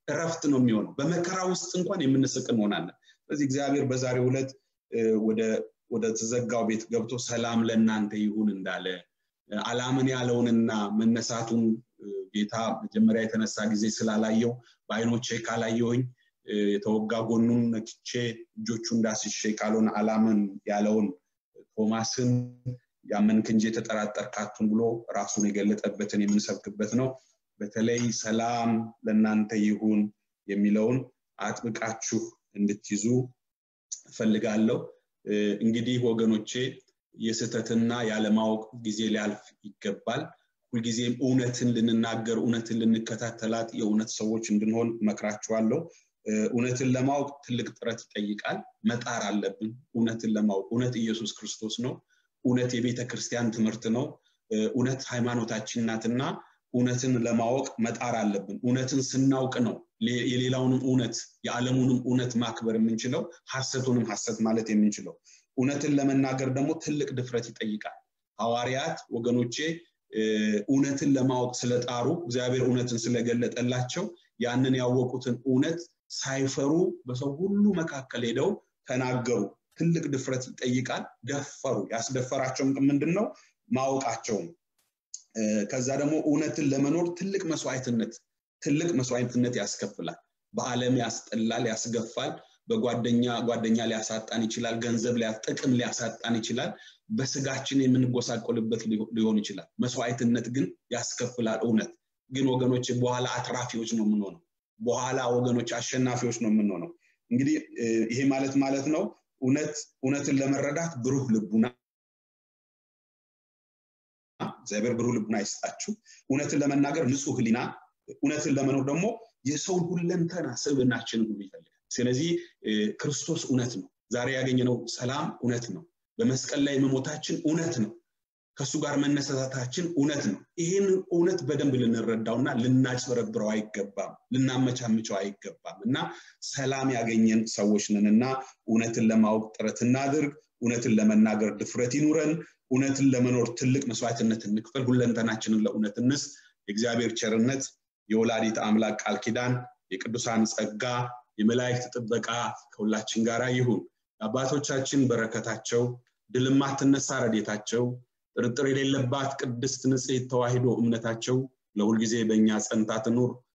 እረፍት ነው የሚሆነው በመከራ ውስጥ እንኳን የምንስቅ እንሆናለን ስለዚህ እግዚአብሔር በዛሬው ዕለት ወደ ተዘጋው ቤት ገብቶ ሰላም ለእናንተ ይሁን እንዳለ አላምን ያለውንና መነሳቱን ጌታ መጀመሪያ የተነሳ ጊዜ ስላላየው በአይኖቼ ካላየውኝ የተወጋ ጎኑን ነክቼ እጆቹ እንዳስሼ ካልሆነ አላምን ያለውን ቶማስን ያመንክ እንጂ የተጠራጠርካቱን ብሎ ራሱን የገለጠበትን የምንሰብክበት ነው በተለይ ሰላም ለእናንተ ይሁን የሚለውን አጥብቃችሁ እንድትይዙ እፈልጋለሁ እንግዲህ ወገኖቼ የስህተትና ያለማወቅ ጊዜ ሊያልፍ ይገባል ሁልጊዜም እውነትን ልንናገር እውነትን ልንከታተላት የእውነት ሰዎች እንድንሆን መክራችኋለሁ እውነትን ለማወቅ ትልቅ ጥረት ይጠይቃል መጣር አለብን እውነትን ለማወቅ እውነት ኢየሱስ ክርስቶስ ነው እውነት የቤተ ክርስቲያን ትምህርት ነው እውነት ሃይማኖታችን ናትና እውነትን ለማወቅ መጣር አለብን እውነትን ስናውቅ ነው የሌላውንም እውነት የዓለሙንም እውነት ማክበር የምንችለው ሀሰቱንም ሀሰት ማለት የምንችለው እውነትን ለመናገር ደግሞ ትልቅ ድፍረት ይጠይቃል ሐዋርያት ወገኖቼ እውነትን ለማወቅ ስለጣሩ እግዚአብሔር እውነትን ስለገለጠላቸው ያንን ያወቁትን እውነት ሳይፈሩ በሰው ሁሉ መካከል ሄደው ተናገሩ ትልቅ ድፍረት ይጠይቃል ደፈሩ ያስደፈራቸው ምንድን ነው ማወቃቸውም ከዛ ደግሞ እውነትን ለመኖር ትልቅ መስዋዕትነት ትልቅ መስዋዕትነት ያስከፍላል በአለም ያስጠላል ያስገፋል በጓደኛ ጓደኛ ሊያሳጣን ይችላል ገንዘብ ጥቅም ሊያሳጣን ይችላል በስጋችን የምንጎሳቆልበት ሊሆን ይችላል መስዋዕትነት ግን ያስከፍላል እውነት ግን ወገኖች በኋላ አትራፊዎች ነው የምንሆነው በኋላ ወገኖች አሸናፊዎች ነው የምንሆነው እንግዲህ ይሄ ማለት ማለት ነው እውነት እውነትን ለመረዳት ብሩህ ልቡና እግዚአብሔር ብሩህ ልቡና ይስጣችሁ እውነትን ለመናገር ንጹህ ህሊና እውነትን ለመኖር ደግሞ የሰውን ሁለንተና ስብናችንን ሁሉ ይፈልጋል ስለዚህ ክርስቶስ እውነት ነው ዛሬ ያገኘነው ሰላም እውነት ነው በመስቀል ላይ መሞታችን እውነት ነው ከእሱ ጋር መነሳታችን እውነት ነው ይህን እውነት በደንብ ልንረዳውና ልናጭበረብረው አይገባም ልናመቻምቸው አይገባም እና ሰላም ያገኘን ሰዎች ነን እና እውነትን ለማወቅ ጥረት እናድርግ እውነትን ለመናገር ድፍረት ይኑረን እውነትን ለመኖር ትልቅ መስዋዕትነት እንክፈል ሁለንተናችንን ለእውነት እንስ የእግዚአብሔር ቸርነት የወላዲት አምላክ ቃል ኪዳን የቅዱሳን ጸጋ የመላእክት ጥበቃ ከሁላችን ጋር ይሁን አባቶቻችን በረከታቸው ድልማትነሳ ረዴታቸው ጥርጥር የሌለባት ቅድስት ንጽሕት ተዋሂዶ እምነታቸው ለሁልጊዜ በእኛ ጸንታ ትኑር